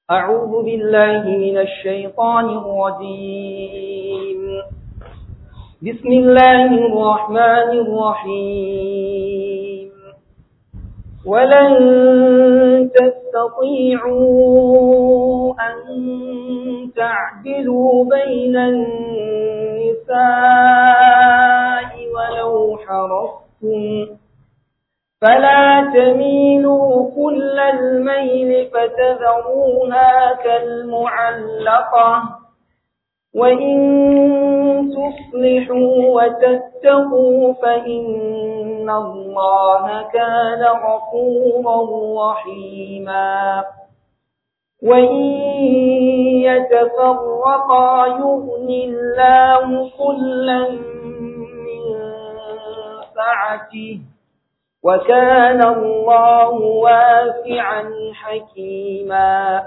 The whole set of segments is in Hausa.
أعوذ بالله من الشيطان الرجيم بسم الله الرحمن الرحيم ولن تستطيعوا أن تعدلوا بين النساء ولو حرصتم فلا تميلوا كل الميل فتذروها كالمعلقة وإن تصلحوا وتتقوا فإن الله كان غفورا رحيما وإن يتفرقا يغني الله كلا من سعته وكان الله واسعا حكيما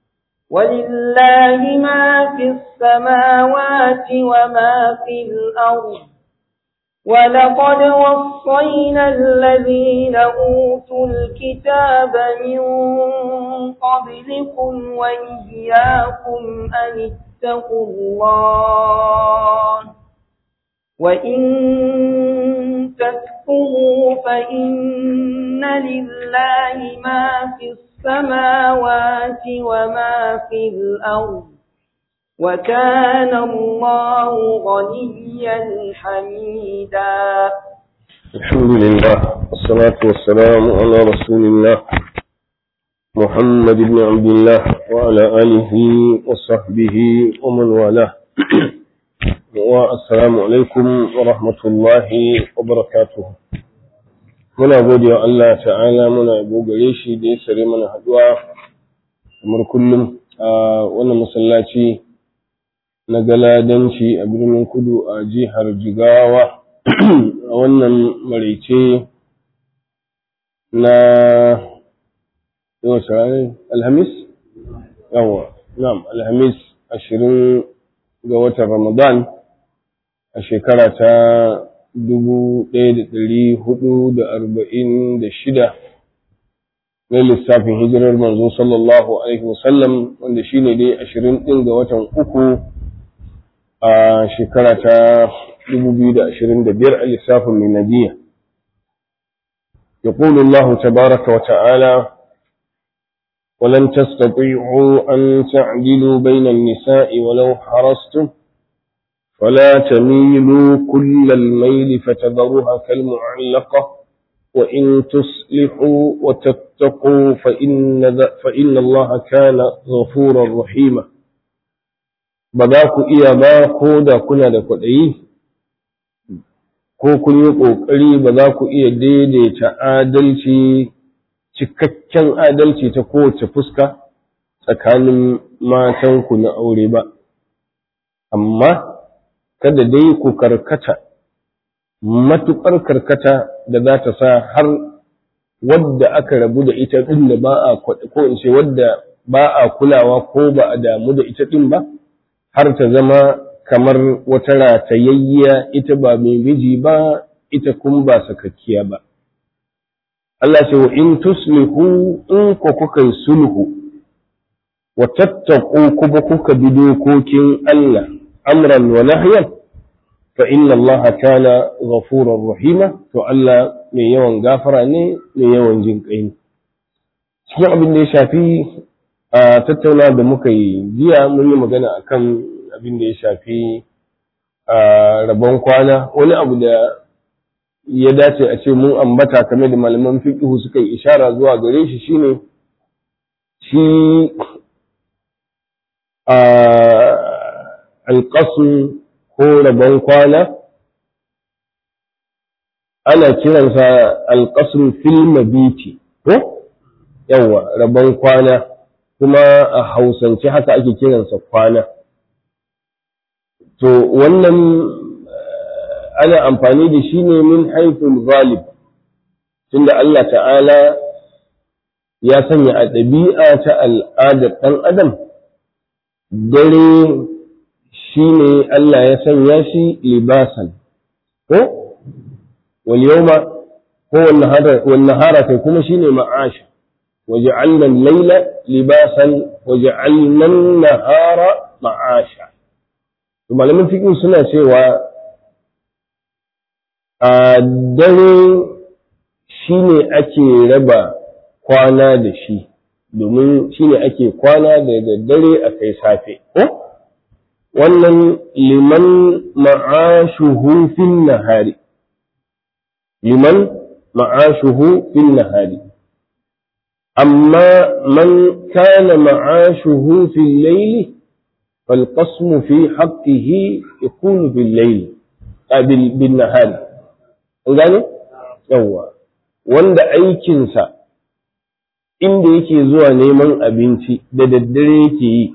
ولله ما في السماوات وما في الأرض ولقد وصينا الذين أوتوا الكتاب من قبلكم وإياكم أن اتقوا الله وإن تكفروا فإن لله ما في السماوات وما في الأرض وكان الله غنيا حميدا الحمد لله والصلاة والسلام على رسول الله محمد بن عبد الله وعلى آله وصحبه ومن والاه والسلام عليكم ورحمة الله وبركاته muna gode wa Allah ta'ala muna yabo gare shi da ya sare mana haduwa kamar kullum a wannan masallaci na galadanci a birnin kudu a jihar jigawa a wannan maraice na yau sarari alhamis yawa na'am alhamis ashirin ga watan ramadan a shekara ta dubu ɗaya da ɗari hudu da arba'in da shida na lissafin hijirar manzo sallallahu alaihi wasallam wanda shine dai ashirin ɗin ga watan uku a shekara ta dubu biyu da ashirin da biyar a lissafin miladiya يقول الله تبارك وتعالى ولن تستطيعوا أن تعدلوا بين النساء ولو حرصتم فلا تميلوا كل الميل فتذروها كالمعلقة وإن تصلحوا وتتقوا فإن, فإن الله كان غفورا رحيما بذاك إيا ما كودا كنا دكودي ko kun yi ƙoƙari ba za ku iya daidaita adalci cikakken adalci ta kowace fuska tsakanin matanku na aure ba amma kada dai ku karkata matuƙar karkata da za ta sa har wadda aka rabu da ita ɗin da ba a ko in ce wadda ba a kulawa ko ba a damu da ita ɗin ba har ta zama kamar wata ratayayya ita ba mai miji ba ita kun ba sakakkiya ba Allah ce wa in tuslihu in ku kuka yi sulhu wa tattaku kuma kuka bi dokokin Allah amran wa nahyan fa inna Allah kana ghafurar rahima to Allah mai yawan gafara ne mai yawan jin kai ne cikin abin da ya shafi a tattauna da muka yi jiya mun yi magana akan abin da ya shafi a rabon kwana wani abu da ya dace a ce mun ambata kame da malaman fiqhu suka yi ishara zuwa gare shi shine shi a alƙasun ko rabon kwana ana kiransa alƙasun fil mabiti ko yawa rabon kwana kuma a hausance haka ake kiransa kwana to wannan ana amfani da shi ne min haifin galib tunda Allah ta'ala ya sanya a ɗabi'a ta al'adar ɗan adam dare shi ne Allah ya sanya shi libasan ko wal yawma ko wannan hara kai kuma shine ma'asha وجعلنا الليل لباسا وجعلنا النهار معاشا ثم لما فيكم سنة سوى dare shi ne ake raba kwana da shi domin shi ne ake kwana da daddare a kai safe ko wannan liman ma'ashuhu fin nahari liman ma'ashuhu fin nahari amma man kana ma'ashuhu fil layli fal qasmu fi haqqihi yakunu bil layli bil bin nahari an gane yawwa wanda aikinsa inda yake zuwa neman abinci da daddare yake yi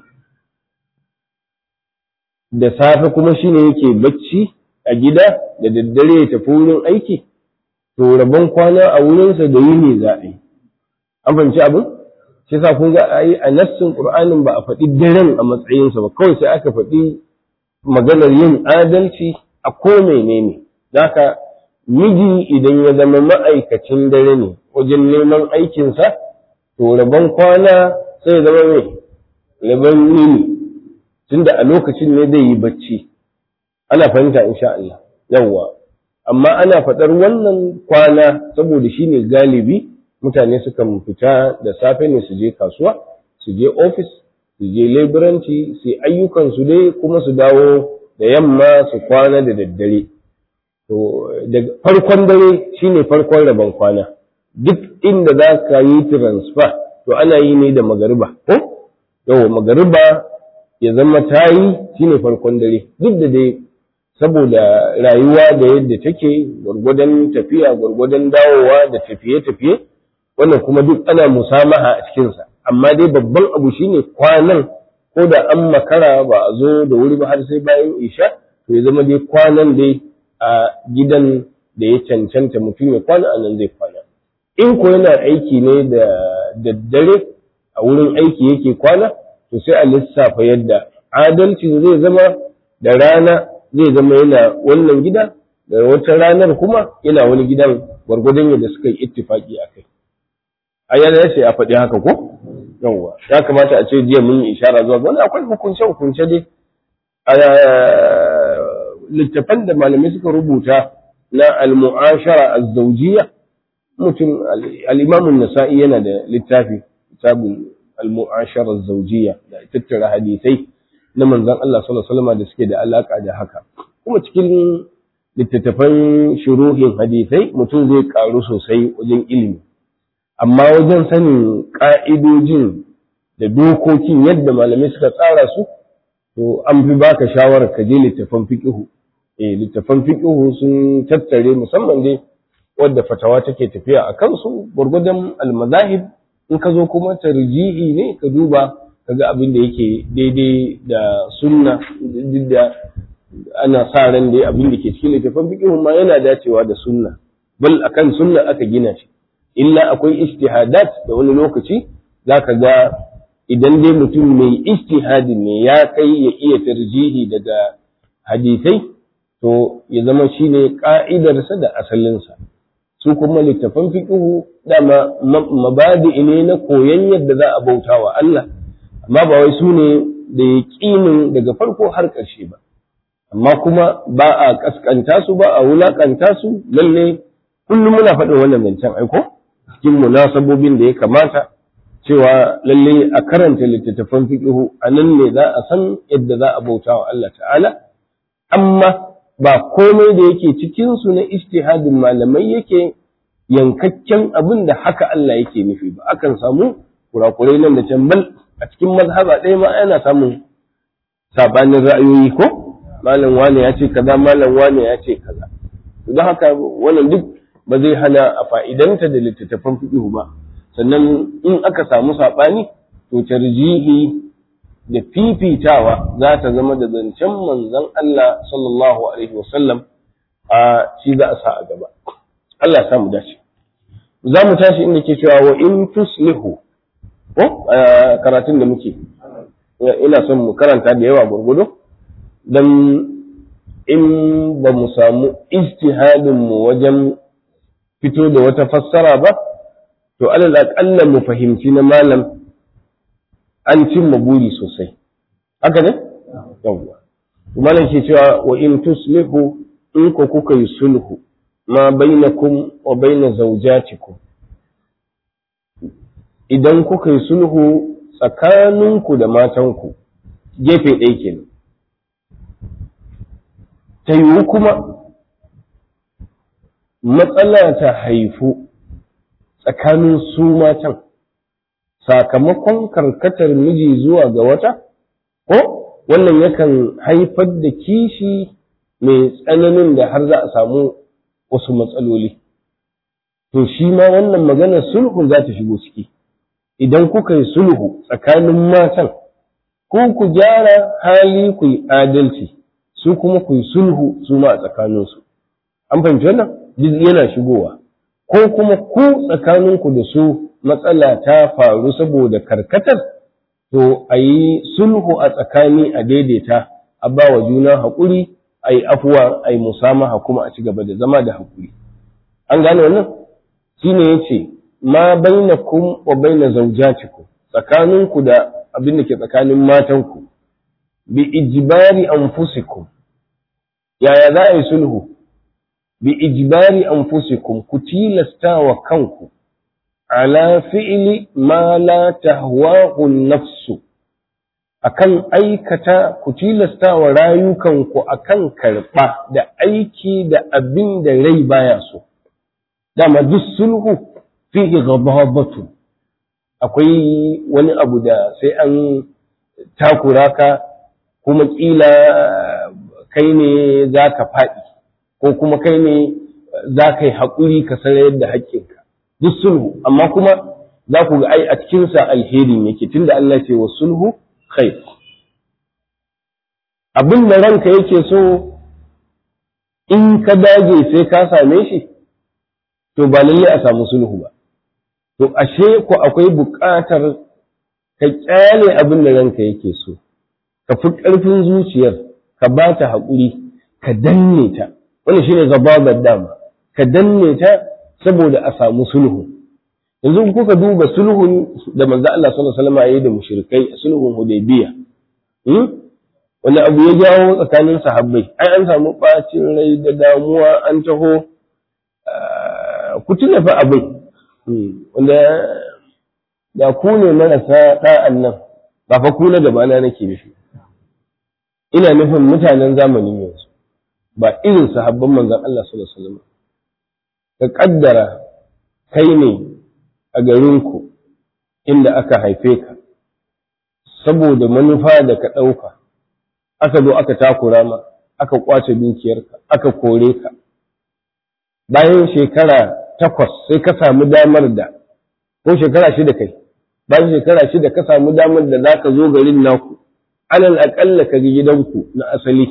da safe kuma shine yake bacci a gida da daddare ya tafi wurin aiki to rabon kwana a wurinsa da yini za a yi an fahimci abin shi sa kun ga a yi a nassin qur'anin ba a faɗi daren a matsayinsa ba kawai sai aka faɗi maganar yin adalci a ko menene zaka miji idan ya zama ma'aikacin dare ne wajen neman aikinsa to rabon kwana sai zama mai rabon yini tunda a lokacin ne zai yi bacci ana fahimta insha Allah yawwa amma ana faɗar wannan kwana saboda shi ne galibi mutane sukan fita da safe ne su je kasuwa su je ofis su je leburanci su ayyukansu dai kuma su dawo da yamma su kwana da daddare to daga farkon dare shine farkon rabon kwana duk inda za ka yi transfer to ana yi ne da magariba ko yau magariba ya zama ta yi shine farkon dare duk da dai saboda rayuwa da yadda take gwargwadon tafiya gwargwadon dawowa da tafiye-tafiye wannan kuma duk ana musamaha a cikinsa amma dai babban abu shine kwanan ko da an makara ba a zo da wuri ba har sai bayan isha to ya zama dai kwanan dai a gidan da ya cancanta mutum ya kwana a nan zai kwana in ko yana aiki ne da daddare a wurin aiki yake kwana to sai a lissafa yadda adalci zai zama da rana zai zama yana wannan gida da wata ranar kuma yana wani gidan gwargwadon yadda suka yi ittifaki a kai a yana yace a faɗi haka ko yawwa ya kamata a ce jiya mun yi ishara zuwa wani akwai hukunce hukunce dai littafan da malamai suka rubuta na al-mu'ashara az-zawjiyya mutum al-Imam an-Nasa'i yana da littafi kitabul al-mu'ashara az-zawjiyya da tattara hadisai na manzon Allah sallallahu alaihi wasallam da suke da alaka da haka kuma cikin littattafan shuruhin hadisai mutum zai karu sosai wajen ilimi amma wajen sanin ka'idojin da dokokin yadda malamai suka tsara su to an fi baka shawarar ka je littafan fiqhu eh littafan fiqhu sun tattare musamman dai wadda fatawa take tafiya a kansu gurgudan almazahib in ka zo kuma tarjihi ne ka duba kaga abin da yake daidai da sunna duk da ana sa ran dai abin da ke cikin littafan fiqhu ma yana dacewa da sunna bal akan sunna aka gina shi illa akwai ijtihadat da wani lokaci zaka ga idan dai mutum mai ijtihadi ne ya kai ya iya tarjihi daga hadisai to ya zama shine ka'idarsa da asalinsa su kuma littafan fiqhu dama mabadi ne na koyon yadda za a bauta wa Allah amma ba wai su ne da yaqinin daga farko har ƙarshe ba amma kuma ba a kaskanta su ba a wulakanta su lalle kullum muna faɗin wannan zancen aiko cikin munasabobin da ya kamata cewa lalle a karanta littattafan fiqhu a nan ne za a san yadda za a bauta wa Allah ta'ala amma ba komai da yake cikin su na ijtihadin malamai yake yankakken abin da haka Allah yake nufi ba akan samu kurakurai nan da can bal a cikin mazhaba ɗaya ma ana samun sabanin ra'ayoyi ko malam wane ya ce kaza malam wane ya ce kaza don haka wannan duk ba zai hana a fa'idanta da littattafan fiqhu ba sannan in aka samu saɓani to tarjihi da fifitawa za ta zama da zancen manzon Allah sallallahu alaihi wasallam a shi za a sa a gaba Allah ya samu dace za mu tashi inda ke cewa wa in tuslihu ko karatun da muke ina son mu karanta da yawa gurgudu dan in ba mu samu ijtihadin mu wajen fito da wata fassara ba to to alal aƙalla mu fahimci na malam an cimma buri sosai haka ne yawwa malam ke cewa wa in tuslihu in ko kuka yi sulhu ma bainakum wa baina zawjatikum idan kuka yi sulhu tsakaninku da matanku gefe ɗaya kenan ta yiwu kuma matsala ta haifu tsakanin su matan sakamakon karkatar miji zuwa ga wata ko wannan yakan haifar da kishi mai tsananin da har za a samu wasu matsaloli to shi ma wannan maganar sulhu za ta shigo ciki idan kuka yi sulhu tsakanin matan ko ku gyara hali ku yi adalci su kuma ku yi sulhu su ma a tsakaninsu an fahimci wannan duk yana shigowa ko kuma ku tsakaninku da su matsala ta faru saboda karkatar to a yi sulhu a tsakani a daidaita a ba wa juna haƙuri a yi afuwa a yi musamaha kuma a ci gaba da zama da haƙuri an gane wannan shi ne ya ce ma baina kum wa baina zaujatikum tsakaninku da abin da ke tsakanin matanku bi ijibari anfusikum yaya za a yi sulhu bi ijibari anfusikum ku tilasta wa kanku ala fi'li ma la tahwahu nafsu akan aikata ku tilasta wa rayukanku akan karɓa da aiki da abin da rai baya so dama duk sulhu fihi ghadabatu akwai wani abu da sai an takura ka kuma kila kai ne za ka faɗi ko kuma kai ne za ka yi haƙuri ka sarayar da haƙƙinka duk sulhu amma kuma za ku ga ai a cikinsa alherin yake tunda Allah ce wa sulhu khair abin da ranka yake so in ka dage sai ka same shi to ba lalle a samu sulhu ba to ashe ku akwai buƙatar ka kyale abin da ranka yake so ka fi ƙarfin zuciyar ka ba ta haƙuri ka danne ta wani shine zababar dama ka danne ta saboda a samu sulhu yanzu kuka duba sulhun da manzo Allah sallallahu alaihi wasallam yayi da mushrikai a sulhun Hudaybiya wanda abu ya jawo tsakanin sahabbai ai an samu bacin rai da damuwa an taho ku tuna fa abin wanda da ku ne marasa da'an nan ba fa ku na da bana nake nufi ina nufin mutanen zamanin yanzu ba irin sahabban manzon Allah sallallahu alaihi wasallam ka kaddara kai ne a garinku inda aka haife ka saboda manufa da ka ɗauka aka zo aka takura ma aka kwace dukiyarka aka kore ka bayan shekara takwas sai ka samu damar da ko shekara shida kai bayan shekara shida ka samu damar da za ka zo garin naku alal aƙalla ka gidanku na asali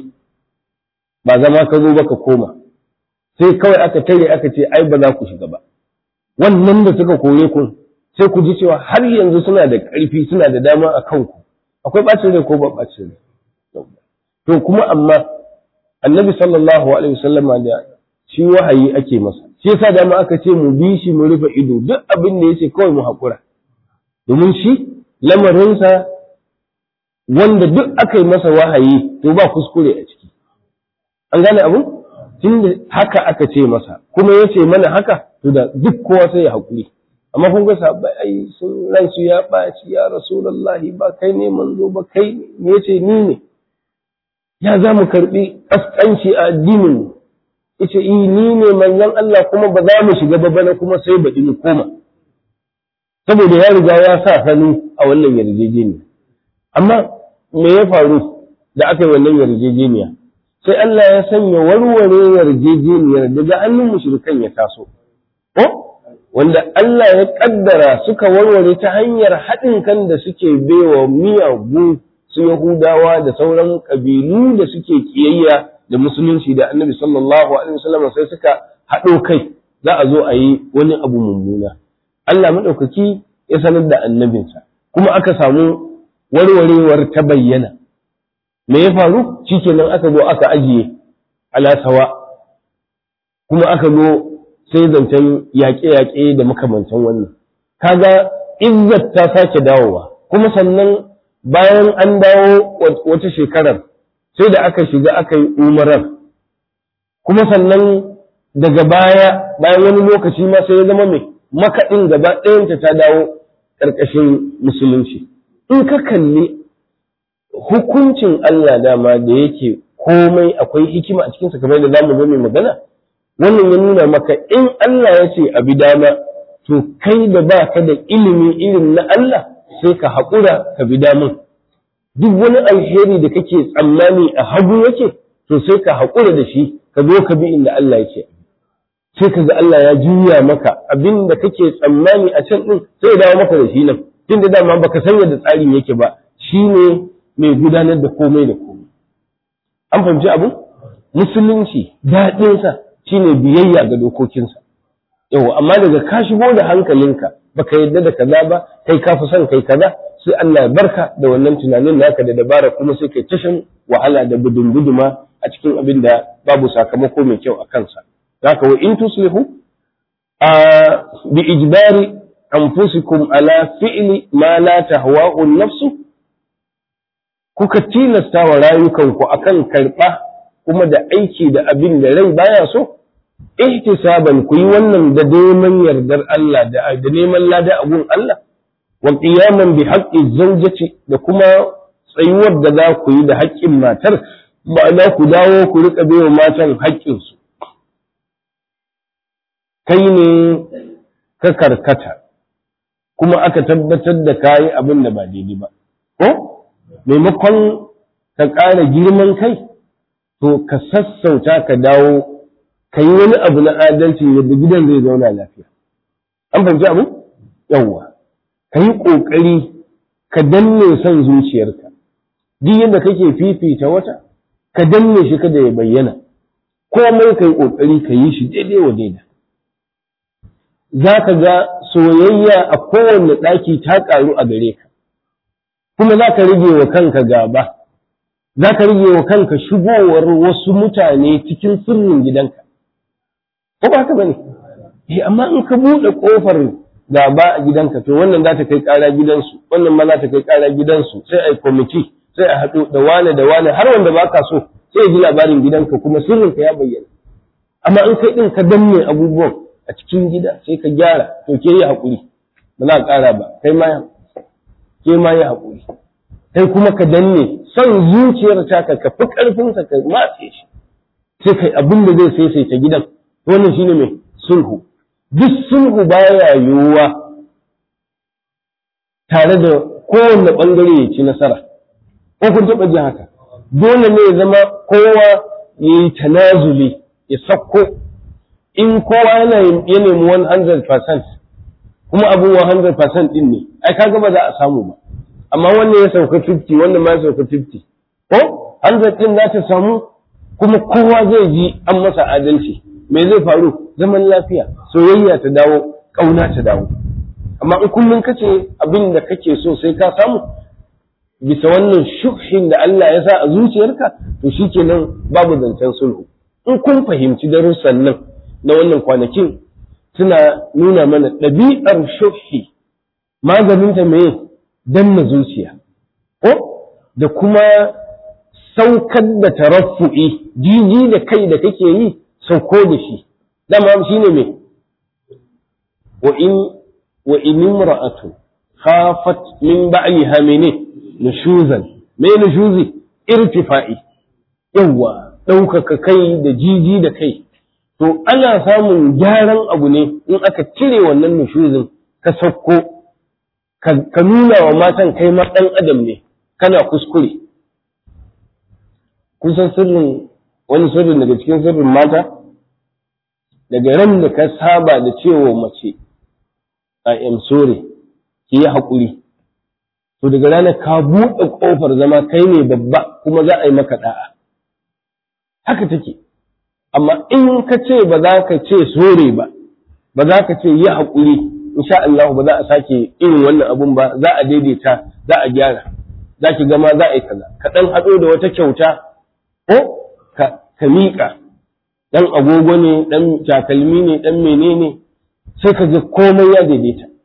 ba zama ka zo ba ka koma sai kawai aka tare aka ce ai ba za ku shiga ba wannan da suka kore ku sai ku ji cewa har yanzu suna da ƙarfi suna da dama a kanku akwai ɓacin rai ko ba ɓacin rai to kuma amma annabi sallallahu alaihi wasallam da shi wahayi ake masa shi yasa dama aka ce mu bi shi mu rufe ido duk abin da yace kawai mu haƙura domin shi lamarinsa wanda duk aka yi masa wahayi to ba kuskure a ciki an gane abu tunda haka aka ce masa kuma yace mana haka to da duk kowa sai ya haƙuri amma kun ga sahabbai ai sun ransu ya ɓaci ya rasulullahi ba kai ne manzo ba kai ne yace ni ne ya za mu karɓi ƙasƙanci a addinin mu yace i ni ne manzon Allah kuma ba za mu shiga ba bana kuma sai baɗi mu koma saboda ya riga ya sa hannu a wannan yarjejeniya amma me ya faru da aka yi wannan yarjejeniya sai Allah ya sanya warware yarjejeniyar daga hannun mushrikan ya taso ko wanda Allah ya kaddara suka warware ta hanyar haɗin kan da suke baiwa miyagu su Yahudawa da sauran ƙabilu da suke kiyayya da musulunci da annabi sallallahu alaihi wasallam sai suka haɗo kai za a zo a yi wani abu mummuna Allah maɗaukaki ya sanar da annabinsa kuma aka samu warwarewar ta bayyana me ya faru shikenan aka zo aka ajiye alasawa kuma aka zo sai zancen yaƙe-yaƙe da makamantan wannan kaga izzat ta sake dawowa kuma sannan bayan an dawo wata shekarar sai da aka shiga aka yi umarar kuma sannan daga baya bayan wani lokaci ma sai ya zama mai makaɗin gaba ɗayanta ta dawo ƙarƙashin musulunci in ka kalli hukuncin Allah dama da yake komai akwai hikima a cikinsa kamar da zamu zo mai magana wannan ya nuna maka in Allah ya ce abi dama to kai da ba ka da ilimi irin na Allah sai ka haƙura ka bi damun duk wani alheri da kake tsammani a hagu yake to sai ka haƙura da shi ka zo ka bi inda Allah ya ce sai ka ga Allah ya juya maka abin da kake tsammani a can din sai ya dawo maka da shi nan tunda dama baka san yadda tsarin yake ba shine mai gudanar da komai da komai an fahimci abu musulunci daɗinsa shine biyayya ga dokokinsa yau amma daga ka shigo da hankalinka baka yadda da kaza ba kai ka fi son kai kaza sai Allah ya barka da wannan tunanin naka da dabara kuma sai kai tashin wahala da gudun guduma a cikin abin da babu sakamako mai kyau a kansa haka wa in tuslihu a bi ijbari anfusikum ala fi'li ma la tahwa'u an-nafsu kuka tilasta wa rayukanku akan karɓa kuma da aiki da abin da rai baya so ihtisaban ku yi wannan da neman yardar Allah da da neman lada a gun Allah wa qiyaman bi haqqi zawjati da kuma tsayuwar da za ku yi da haƙƙin matar ba za ku dawo ku rika baiwa matan haƙƙin su kai ne ka karkata kuma aka tabbatar da kayi abin da ba daidai ba ko maimakon ka ƙara girman kai to ka sassauta ka dawo ka yi wani abu na adalci yadda gidan zai zauna lafiya an fahimci abu yawwa ka yi ƙoƙari ka danne son zuciyarka duk yadda kake fifita wata ka danne shi kada ya bayyana komai ka yi ƙoƙari ka yi shi daidai wa daida za ka ga soyayya a kowane ɗaki ta ƙaru a gare ka kuma za ka rage wa kanka gaba za ka rage wa kanka shigowar wasu mutane cikin sirrin gidanka ko ba haka bane eh amma in ka buɗe ƙofar gaba a gidanka to wannan za ta kai ƙara gidansu wannan ma za ta kai ƙara gidansu sai a yi kwamiti sai a haɗu da wane da wane har wanda ba ka so sai ya ji labarin gidanka kuma sirrinka ya bayyana amma in kai ɗin ka danne abubuwan a cikin gida sai ka gyara to ke yi haƙuri ba za a ƙara ba kai ma ke ma yi haƙuri kai kuma ka danne son zuciyar taka ka fi ƙarfinsa ka matse shi sai kai abin da zai saisaita gidan wannan shine mai sulhu duk sulhu baya yiwuwa tare da kowanne ɓangare ya ci nasara ko kun taɓa ji haka dole ne ya zama kowa ya yi tanazuli ya sakko in kowa yana ya nemi 100% kuma abu 100% din ne ai kaga ba za a samu ba amma wannan ya sauka 50 wannan ma ya sauka 50 ko 100 din za ta samu kuma kowa zai ji an masa adalci me zai faru zaman lafiya soyayya ta dawo kauna ta dawo amma in kullum kace abin da kake so sai ka samu bisa wannan shubhin da Allah ya sa a zuciyarka to shikenan babu zancen sulhu in kun fahimci darussan nan na wannan kwanakin suna nuna mana ɗabi'ar shubhi maganinta me danna zuciya ko da kuma saukar da taraffu'i jiji da kai da kake yi sauko da shi dama shi ne me wa in wa in imra'atu khafat min ba'liha mene nushuzan me nushuzi irtifa'i yawa ɗaukaka kai da jiji da kai to ana samun gyaran abu ne in aka cire wannan nushuzin ka sauko ka nuna wa matan kai ma ɗan adam ne kana kuskure kun san sirrin wani sirrin daga cikin sirrin mata daga ran da ka saba da cewa mace I am sorry ki yi haƙuri to daga ranar ka buɗe ƙofar zama kai ne babba kuma za a yi maka ɗa'a haka take amma in ka ce ba za ka ce sore ba ba za ka ce yi haƙuri insha Allah ba za a sake irin wannan abun ba za a daidaita za a gyara za ki gama za a yi kaza ka ɗan haɗo da wata kyauta ko ka miƙa ɗan agogo ne ɗan takalmi ne ɗan menene sai ka ga komai ya daidaita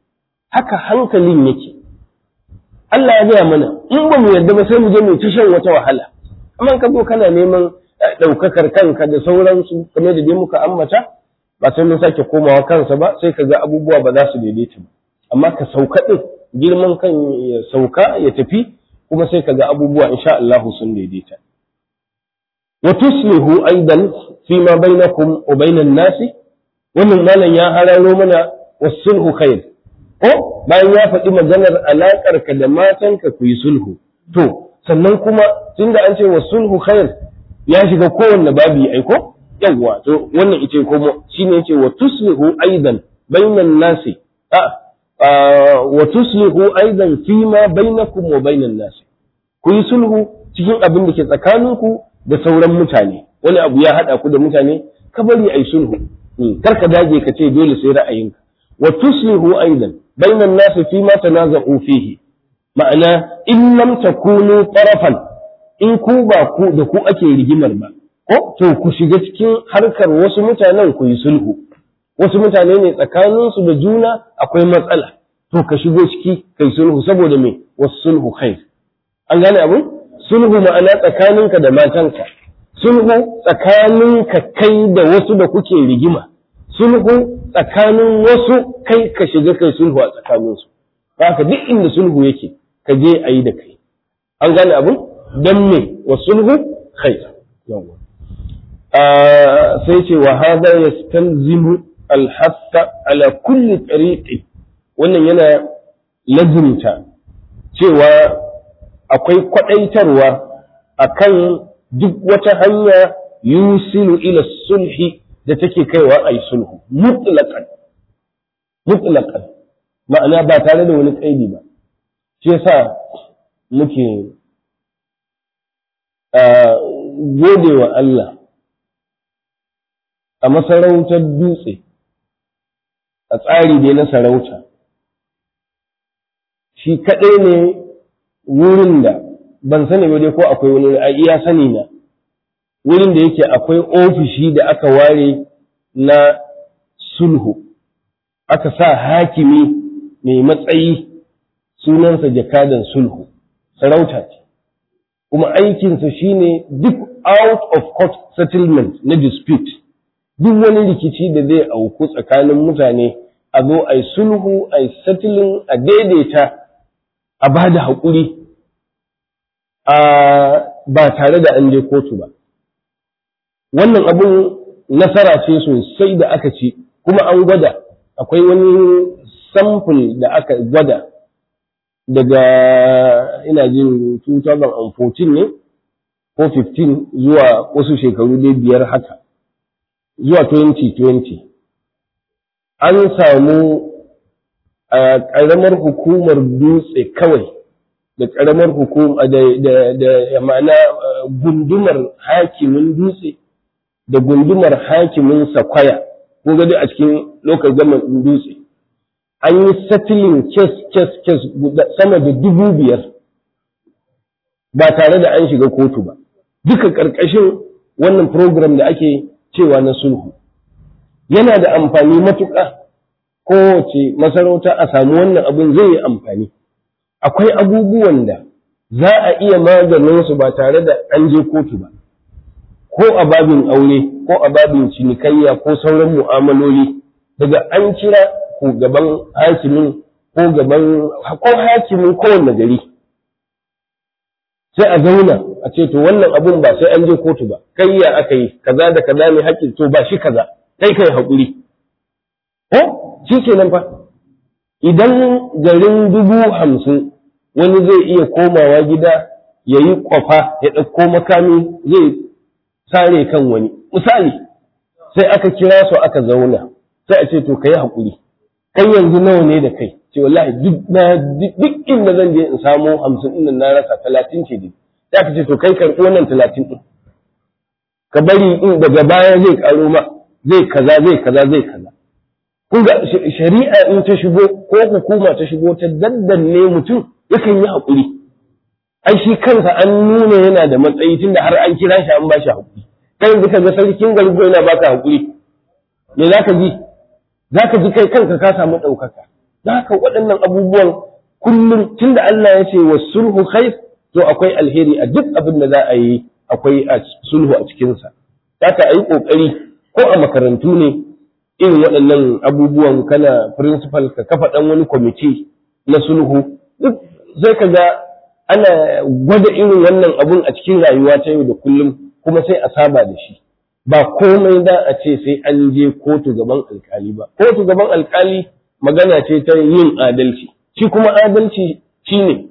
haka hankalin yake Allah ya gaya mana in ba mu yarda ba sai mu je mu ta shan wata wahala amma ka zo kana neman ɗaukakar kanka da sauransu kamar da dai muka ambata ba sai mun sake komawa kansa ba sai ka ga abubuwa ba za su daidaita ba amma ka sauka ɗin girman kan ya sauka ya tafi kuma sai ka ga abubuwa insha Allah sun daidaita wa tuslihu aidan fi ma bainakum wa bainan nasi wannan malam ya hararo mana wasulhu khair ko bayan ya faɗi maganar alaƙar ka da matanka ku yi sulhu to sannan kuma tunda an ce wasulhu khair ya shiga kowanne babi ai ko yawwa to wannan ita ko shine yace wa tuslihu aidan bainan nasi a wa tuslihu aidan fi ma bainakum wa bainan nasi ku yi sulhu cikin abin da ke tsakaninku da sauran mutane wani abu ya haɗa ku da mutane ka bari ai sulhu kar ka dage ka ce dole sai ra'ayinka wa tuslihu aidan bainan nasi fi ma tanaza'u fihi ma'ana in lam takunu tarafan in ku ba ku da ku ake rigimar ba ko to ku shiga cikin harkar wasu mutanen ku yi sulhu wasu mutane ne tsakaninsu da juna akwai matsala to ka shigo ciki kai sulhu saboda me wasu sulhu khair an gane abin sulhu ma'ana tsakaninka da matanka sulhu tsakaninka kai da wasu da kuke rigima sulhu tsakanin wasu kai ka shiga kai sulhu a tsakaninsu haka duk inda sulhu yake ka je a yi da kai an gane abin don me wa sulhu khair sai ce wa hada yastalzimu alhassa ala kulli tariqi wannan yana lazimta cewa akwai kwadaitarwa akan duk wata hanya yusilu ila sulhi da take kaiwa a yi sulhu mutlaqan mutlaqan ma'ana ba tare da wani kaidi ba shi yasa muke gode wa Allah a masarautar dutse a tsari dai na sarauta shi kaɗai ne wurin da ban sani ba dai ko akwai wani a iya sani na wurin da yake akwai ofishi da aka ware na sulhu aka sa hakimi mai matsayi sunansa jakadan sulhu sarauta ce kuma aikinsa shine duk out of court settlement na dispute duk wani rikici da zai auku tsakanin mutane a zo a yi sulhu a yi settling a daidaita a ba da haƙuri ba tare da an je kotu ba wannan abun nasara ce sosai da aka ci kuma an gwada akwai wani sample da aka gwada daga ina jin 2014 ne ko 15 zuwa wasu shekaru dai biyar haka zuwa 2020 an samu a ƙaramar hukumar dutse kawai da ƙaramar hukuma da ma'ana gundumar hakimin dutse da gundumar hakimin sakwaya ko gadi a cikin lokacin gaman dutse an yi settling case case case sama da dubu biyar ba tare da an shiga kotu ba duka ƙarƙashin wannan program da ake cewa na sulhu yana da amfani matuƙa kowace masarauta a samu wannan abin zai yi amfani akwai abubuwan da za a iya maganin su ba tare da an je kotu ba ko a babin aure ko a babin cinikayya ko sauran mu'amaloli daga an kira ko gaban hakimin ko gaban ko hakimin kowanne gari sai a zauna a ce to wannan abun ba sai an je kotu ba kai ya aka yi kaza da kaza ne haƙƙin to ba shi kaza kai kai haƙuri ko shi kenan fa idan garin dubu hamsin wani zai iya komawa gida ya yi kwafa ya ɗauko makami zai sare kan wani misali sai aka kira su aka zauna sai a ce to ka yi haƙuri kai yanzu nawa ne da kai ce wallahi duk inda zan je in samo hamsin ɗin na rasa talatin ce dai sai aka ce to kai karɓi wannan talatin ɗin ka bari in daga baya zai ƙaro ma zai kaza zai kaza zai kaza kun ga shari'a in ta shigo ko hukuma ta shigo ta daddanne mutum yakan yi haƙuri ai shi kansa an nuna yana da matsayi tunda har an kira shi an ba shi haƙuri kai yanzu ka ga sarkin gargo yana baka haƙuri me za ka ji za ka ji kai kanka ka samu ɗaukaka haka waɗannan abubuwan kullum tunda Allah ya ce wa sulhu khair to akwai alheri a duk abin da za a yi akwai sulhu a cikinsa haka a yi ƙoƙari ko a makarantu ne irin waɗannan abubuwan kana principal ka kafa ɗan wani kwamiti na sulhu duk sai ka ga ana gwada irin wannan abun a cikin rayuwa ta yau da kullum kuma sai a saba da shi ba komai da a ce sai an je kotu gaban alkali ba kotu gaban alkali magana ce ta yin adalci shi kuma adalci shine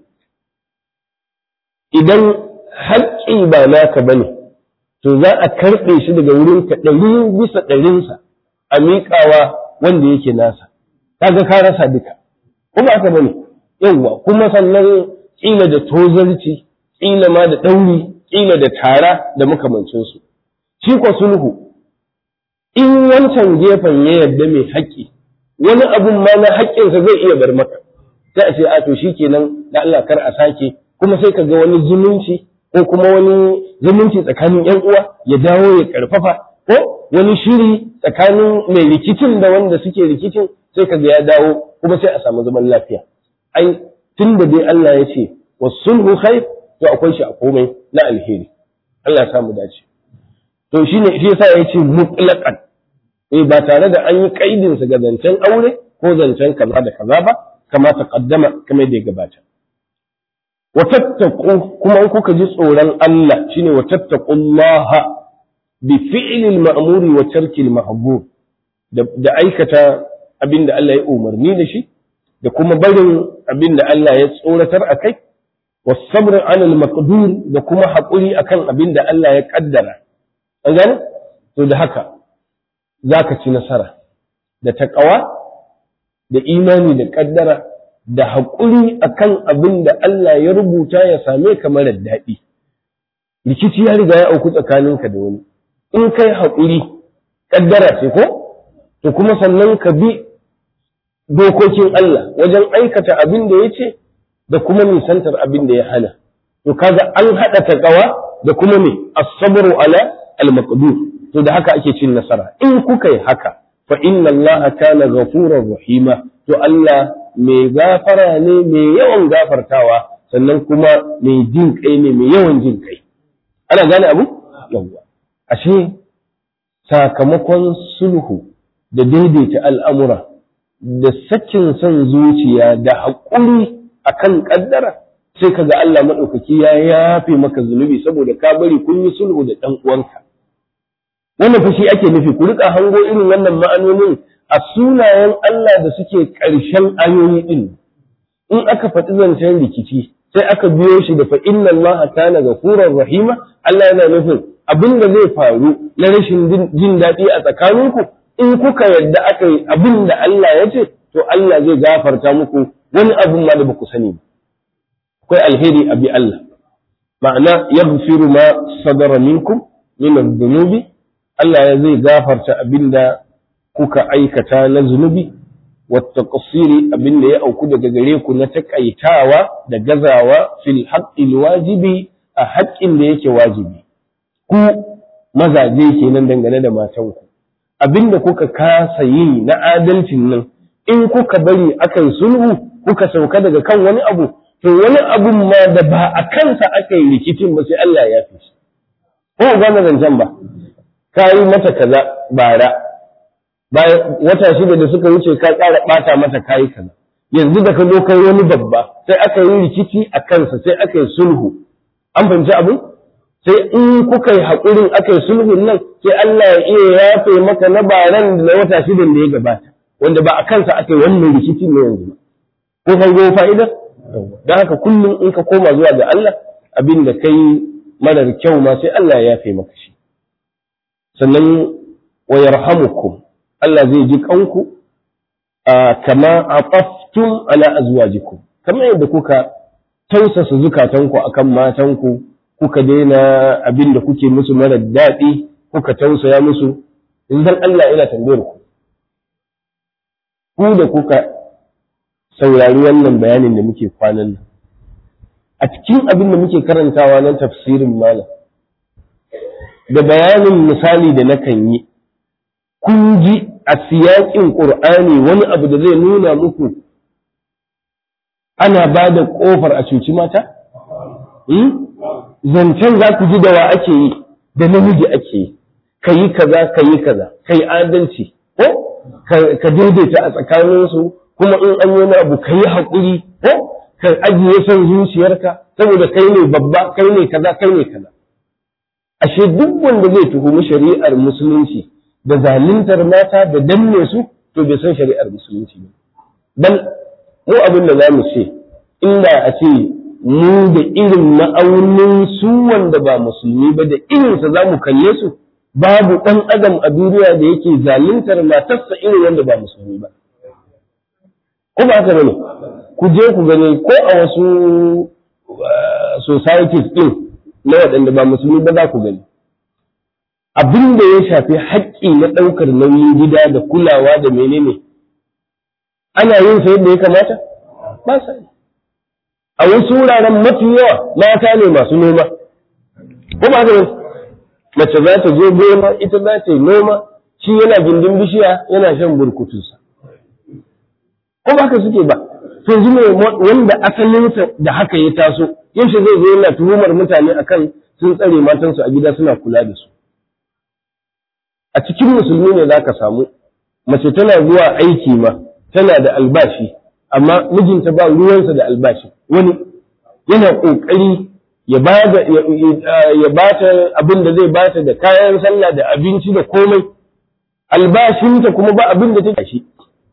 idan haƙƙi ba naka bane to za a karɓe shi daga wurin ka ɗari bisa ɗarinsa a miƙawa wanda yake nasa kaga ka rasa duka kuma aka bane yawwa kuma sannan ƙila da tozarci ƙila ma da ɗauri ƙila da tara da makamancinsu shi ko sulhu in wancan gefen ya yarda mai haƙƙi wani abun ma na haƙƙinsa zai iya bar maka sai a ce a to shi kenan da Allah kar a sake kuma sai ka ga wani zumunci ko kuma wani zumunci tsakanin ‘yan uwa ya dawo ya ƙarfafa ko wani shiri tsakanin mai rikicin da wanda suke rikicin sai ka ga ya dawo kuma sai a samu zaman lafiya ai tun da dai Allah ya ce wa sulhu khair to akwai shi a komai na alheri Allah ya samu dace to shine shi yasa ya ce mutlaqan eh ba tare da an yi kaidin sa ga zancen aure ko zancen kaza da kaza ba kama ta kaddama kamar da ya gabata wa tattaqu kuma in kuka ji tsoron Allah shine wa tattaqullaha bi fi'li al-ma'mur wa tarki al-mahbub da aikata abinda Allah ya umarni da shi da kuma barin abinda Allah ya tsoratar akai was sabr 'ala al-maqdur da kuma haƙuri akan abinda Allah ya kaddara an gane to da haka zaka ci nasara da taqwa da imani da kaddara da haƙuri akan abin da Allah ya rubuta ya same ka marar daɗi. Rikici ya riga ya auku tsakaninka da wani. In kai haƙuri, ƙaddara ce ko? To kuma sannan ka bi dokokin Allah wajen aikata abin da ya ce da kuma nisantar abin da ya hana. To kaga an haɗa taƙawa da kuma me as-sabru ala al-maqdur. To da haka ake cin nasara. In kuka yi haka, fa inna Allah kana ghafurur rahima. To Allah mai gafara ne mai yawan gafartawa sannan kuma mai jin kai ne mai yawan jin kai ana gane abu yawwa ashe sakamakon sulhu da daidaita al'amura da sakin son zuciya da haƙuri akan ƙaddara sai kaga Allah maɗaukaki ya yafe maka zunubi saboda ka bari kun yi sulhu da ɗan uwanka wannan fa shi ake nufi ku rika hango irin wannan ma'anonin a sunayen Allah da suke ƙarshen ayoyi ɗin in aka faɗi zancen rikici sai aka biyo shi da fa inna Allah kana ghafurur rahima Allah yana nufin abin da zai faru na rashin jin daɗi a tsakaninku in kuka yarda aka yi abin da Allah ya ce to Allah zai gafarta muku wani abin ma da ba ku sani ba akwai alheri a bi Allah ma'ana yaghfiru ma sadara minkum min adh-dhunubi Allah ya zai gafarta abin da kuka aikata na zunubi wata ƙasiri abin da ya auku daga gare ku na taƙaitawa da gazawa fil haƙƙin wajibi a haƙƙin da yake wajibi ku mazaje kenan dangane da matanku abin da kuka kasa yi na adalcin nan in kuka bari aka yi sulhu kuka sauka daga kan wani abu to wani abun ma da ba a kansa aka yi rikicin ba sai Allah ya fi shi ko gane zancen ba ka yi mata kaza bara bayan wata shida da suka wuce ka ƙara ɓata mata kayi kaza yanzu da ka zo kai wani babba sai aka yi rikici a kansa sai aka yi sulhu an fahimci abin sai in kuka yi haƙurin aka yi sulhun nan sai Allah ya iya yafe maka na baran da na wata shidan da ya gabata wanda ba a kansa aka yi wannan rikicin ne yanzu ko kan go fa'ida don haka kullum in ka koma zuwa ga Allah abin da kai marar kyau ma sai Allah ya yafe maka shi sannan wa yarhamukum Allah zai ji kanku kama a ƙaftun ala azwajikum kamar yadda kuka tausasa zukatanku akan matanku kuka daina abin da kuke musu mara daɗi kuka tausaya musu idan Allah yana tambayar ku ku da kuka saurari wannan bayanin da muke kwanan nan a cikin abin da muke karantawa na tafsirin malam da bayanin misali da nakan yi kun ji a siyaƙin ƙur'ani wani abu da zai nuna muku ana ba da ƙofar a cuci mata zancen za ku ji da wa ake yi da namiji ake yi ka yi kaza ka yi kaza ka yi adalci ko ka daidaita a tsakaninsu kuma in an yi wani abu ka yi haƙuri ko ka ajiye son zuciyarka saboda kai ne babba kai ne kaza kai ne kaza ashe duk wanda zai tuhumi shari'ar musulunci da zaluntar mata da danne su to bai san shari'ar musulunci ba dan mu abin da za mu ce inda a ce mu da irin ma'aunin su wanda ba musulmi ba da irinsa za mu kalle su babu ɗan adam a duniya da yake zaluntar matarsa irin wanda ba musulmi ba ko ba haka bane ku je ku gani ko a wasu societies din na waɗanda ba musulmi ba za ku gani abin da ya shafi haƙƙi na ɗaukar nauyin gida da kulawa da menene ana yin sa yadda ya kamata ba sa yi a wasu wuraren mafi yawa mata ne masu noma ko ba haka mace za ta zo gona ita za ta yi noma shi yana gindin bishiya yana shan burkutunsa ko ba haka suke ba to yanzu ne wanda asalinsa da haka ya taso yaushe zai zo yana tuhumar mutane akan sun tsare matansu a gida suna kula da su a cikin musulmi ne za ka samu mace tana zuwa aiki ma tana da albashi amma mijinta ba ruwansa da albashi wani yana ƙoƙari ya ba ta abin da zai bata da kayan sallah da abinci da komai albashinta kuma ba abin da take shi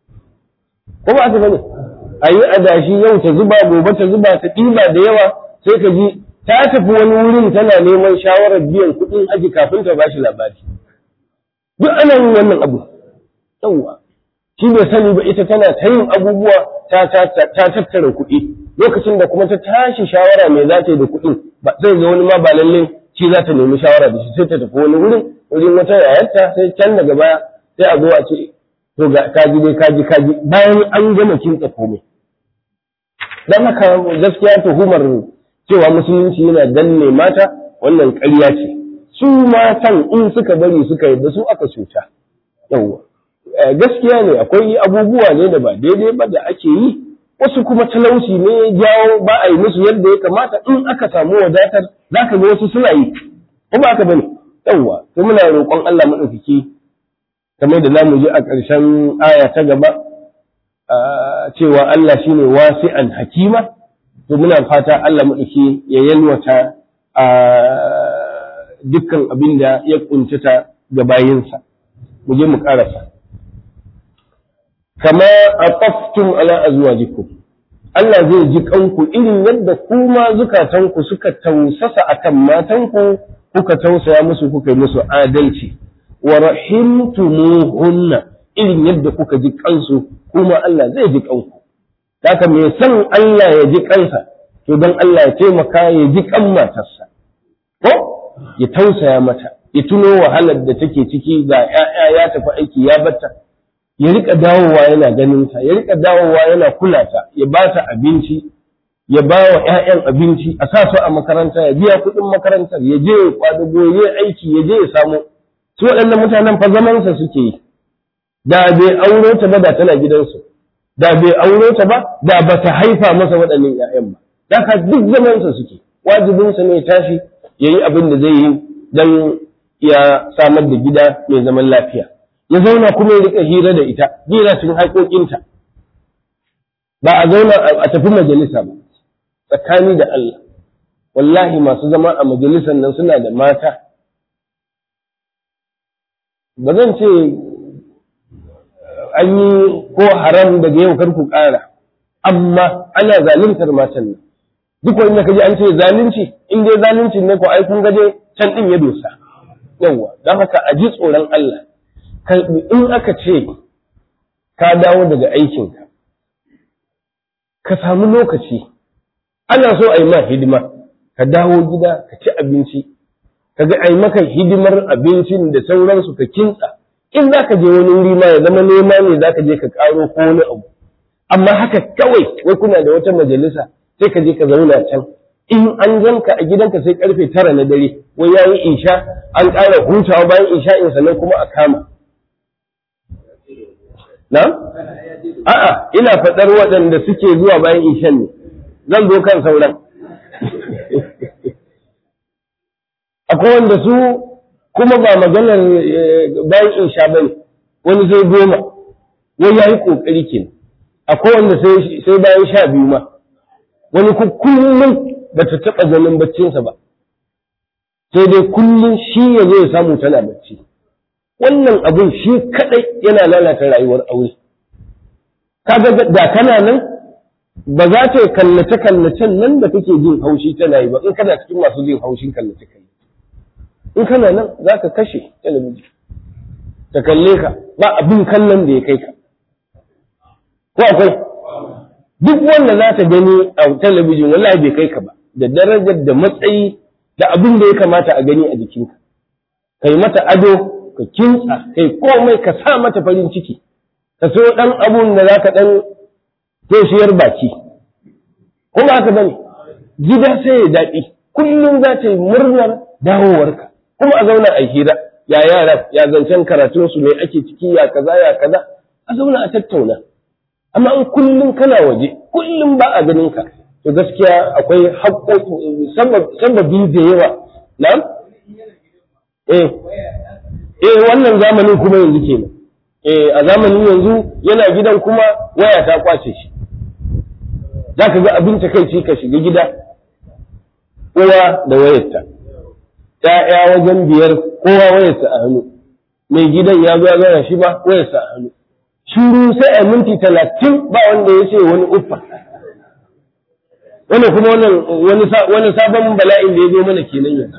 ko ba ta bane a yi adashi yau ta zuba gobe ta zuba ta ɗiba da yawa sai ka ji ta tafi wani wurin tana neman shawarar biyan kuɗin aji kafin ta bashi labari duk ana yin wannan abu yawwa shi bai sani ba ita tana ta yin abubuwa ta tattara kuɗi lokacin da kuma ta tashi shawara mai za ta yi da kuɗin ba zai ga wani ma ba lalle shi za ta nemi shawara da shi sai ta tafi wani wurin wurin wata yayarta sai can daga baya sai a zo a ce to ga kaji dai kaji kaji bayan an gama kintsa komai dan haka gaskiya tuhumar cewa musulunci yana danne mata wannan ƙarya ce su matan in suka bari suka yadda su aka cuta yawwa gaskiya ne akwai abubuwa ne da ba daidai ba da ake yi wasu kuma talauci ne ya jawo ba a yi musu yadda ya kamata in aka samu wadatar za ka ga wasu suna yi ko ba aka bane yawwa to muna roƙon Allah maɗaukaki kamar da zamu ji a ƙarshen aya ta gaba cewa Allah shine wasi'an hakima to muna fata Allah maɗauki ya yalwata a dukkan abin da ya kuntata ga bayinsa mu je mu ƙarasa kama aqaftum ala azwajikum Allah zai ji kanku irin yadda kuma zukatanku suka tausasa akan matanku kuka tausaya musu kuka yi musu adalci wa rahimtumuhunna irin yadda kuka ji kansu kuma Allah zai ji kanku haka mai san Allah ya ji kansa to don Allah ya taimaka ya ji kan matarsa ko ya tausaya mata ya tuno wahalar da take ciki ga 'ya'ya ya tafi aiki ya batta ya rika dawowa yana ganin ta ya rika dawowa yana kula ta ya ba ta abinci ya ba wa ƴaƴan abinci a sa su a makaranta ya biya kuɗin makarantar ya je ya kwadago ya aiki ya je ya samu su waɗannan mutanen fa zamansa suke yi da bai auro ta ba da tana gidansu da bai auro ta ba da ba ta haifa masa waɗannan ƴaƴan ba da ka duk zamansa suke wajibinsa ne ya tashi ya yi abin da zai yi don ya samar da gida mai zaman lafiya ya zauna kuma ya rika hira da ita hira cikin haƙoƙinta ba a zauna a tafi majalisa ba tsakani da Allah wallahi masu zama a majalisar nan suna da mata ba zan ce an yi ko haram daga yau kar ku ƙara amma ana zaluntar matan nan duk wanda kaji an ce zalunci in dai zalunci ne ko ai kun gaje can din ya dosa yawa don haka a ji tsoron Allah in aka ce ka dawo daga aikinka ka samu lokaci ana so a yi ma hidima ka dawo gida ka ci abinci ka ga ai maka hidimar abincin da sauransu ka kintsa in za ka je wani wuri ma ya zama nema ne za ka je ka karo ko wani abu amma haka kawai wai kuna da wata majalisa sai ka je ka zauna can in an ganka a gidanka sai karfe tara na dare wai yayi isha an ƙara hutawa bayan isha in sannan kuma a kama na a'a ina faɗar waɗanda suke zuwa bayan ishan ne zan zo kan sauran akwai wanda su kuma ba maganar bayan isha bane wani sai goma wani ya yi ƙoƙari ke akwai wanda sai bayan sha biyu ma wani kullum ba ta taɓa ganin baccinsa ba sai dai kullum shi ya zo ya samu tana bacci wannan abin shi kaɗai yana lalata rayuwar aure kaga da kana nan ba za ta kallace kallacen nan da kake jin haushi tana yi ba in kana cikin masu jin haushin kallace kallace in kana nan za ka kashe talabijin ta kalle ka ba abin kallon da ya kai ka ko akwai duk wanda za ta gani a talabijin wallahi bai kai ka ba da darajar da matsayi da abin da ya kamata a gani a jikinka kai mata ado ka kintsa kai komai ka sa mata farin ciki ka so dan abun da za ka dan toshiyar baki kuma haka bane gida sai ya daɗi kullum za ta yi murnar dawowarka kuma a zauna a hira ya yara ya zancen karatun su ne ake ciki ya kaza ya kaza a zauna a tattauna amma in kullum kana waje kullum ba a ganin ka to gaskiya akwai haƙƙoƙi sababi da yawa na eh eh wannan zamanin kuma yanzu kenan eh a zamanin yanzu yana gidan kuma waya ta kwace shi za ka ga abin takaici ka shiga gida uwa da wayarta ‘ya'ya wajen biyar kowa wayarsa a hannu mai gidan ya zo ya zana shi ba wayarsa a hannu shiru sai a minti talatin ba wanda ya ce wani uffa wani kuma wani sabon bala'in da ya zo mana kenan yanzu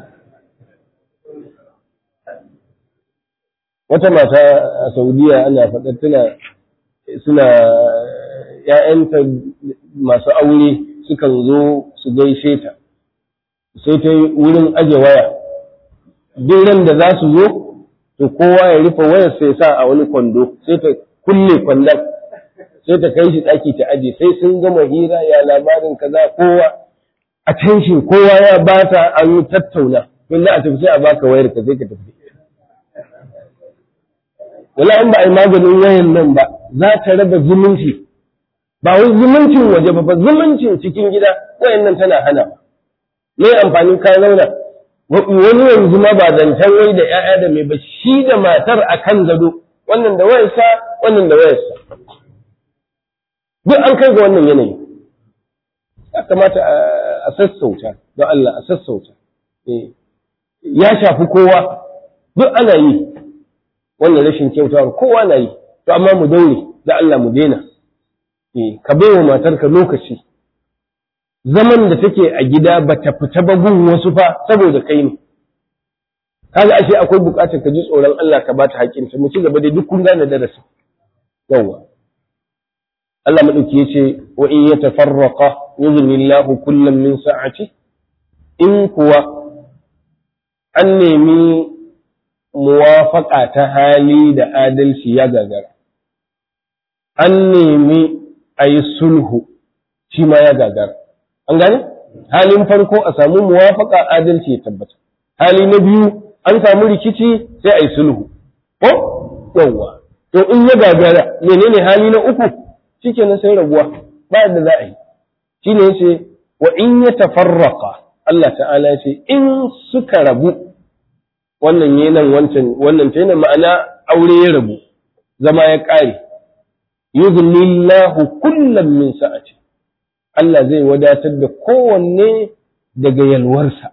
wata mata a saudiya ana faɗar tana suna ‘ya'yanta masu aure sukan zo su gaishe ta sai ta wurin aje waya duk ran da za su zo to kowa ya rufe wayar sai sa a wani kwando sai ta kulle kwandon sai ta kai shi ɗaki ta aje sai sun gama hira ya labarin kaza kowa attention kowa ya bata an yi tattauna kun a tafi sai a baka wayar ka sai ka tafi wala in ba a yi maganin wayan nan ba za ta raba zumunci ba wai zumuncin waje ba ba zumuncin cikin gida wayan nan tana hana ba me amfanin ka zauna wani yanzu ma ba zancen wai da ‘ya'ya da mai ba shi da matar a kan gado wannan da wayarsa wannan da wayarsa duk an kai ga wannan yanayi ya kamata a sassauta don Allah a sassauta ya shafi kowa duk ana yi wannan rashin kyautawar kowa na yi to amma mu daure da Allah mu daina ka bai wa matarka lokaci zaman da take a gida ba ta fita ba gun wasu fa saboda kai ne kaga ashe akwai bukatar ka ji tsoron Allah ka bata haƙƙinta mu ci gaba da duk kun gane darasi yawa Allah madauki yace wa in yatafarraqa yughnillahu kullam min sa'ati in kuwa an nemi muwafaqa ta hali da adalci ya gagara an nemi ayi sulhu shi ma ya gagara an gane halin farko a samu muwafaka adalci ya tabbata hali na biyu an samu rikici sai a yi sulhu ko yawwa to in ya gagara menene hali na uku shikenan sai rabuwa ba da za a yi shine yace wa in ya tafarraqa Allah ta'ala yace in suka rabu wannan yanan wancan wannan ta yana ma'ana aure ya rabu zama ya ƙare yughnillahu kullam min sa'ati Allah zai wadatar da kowanne daga yalwarsa.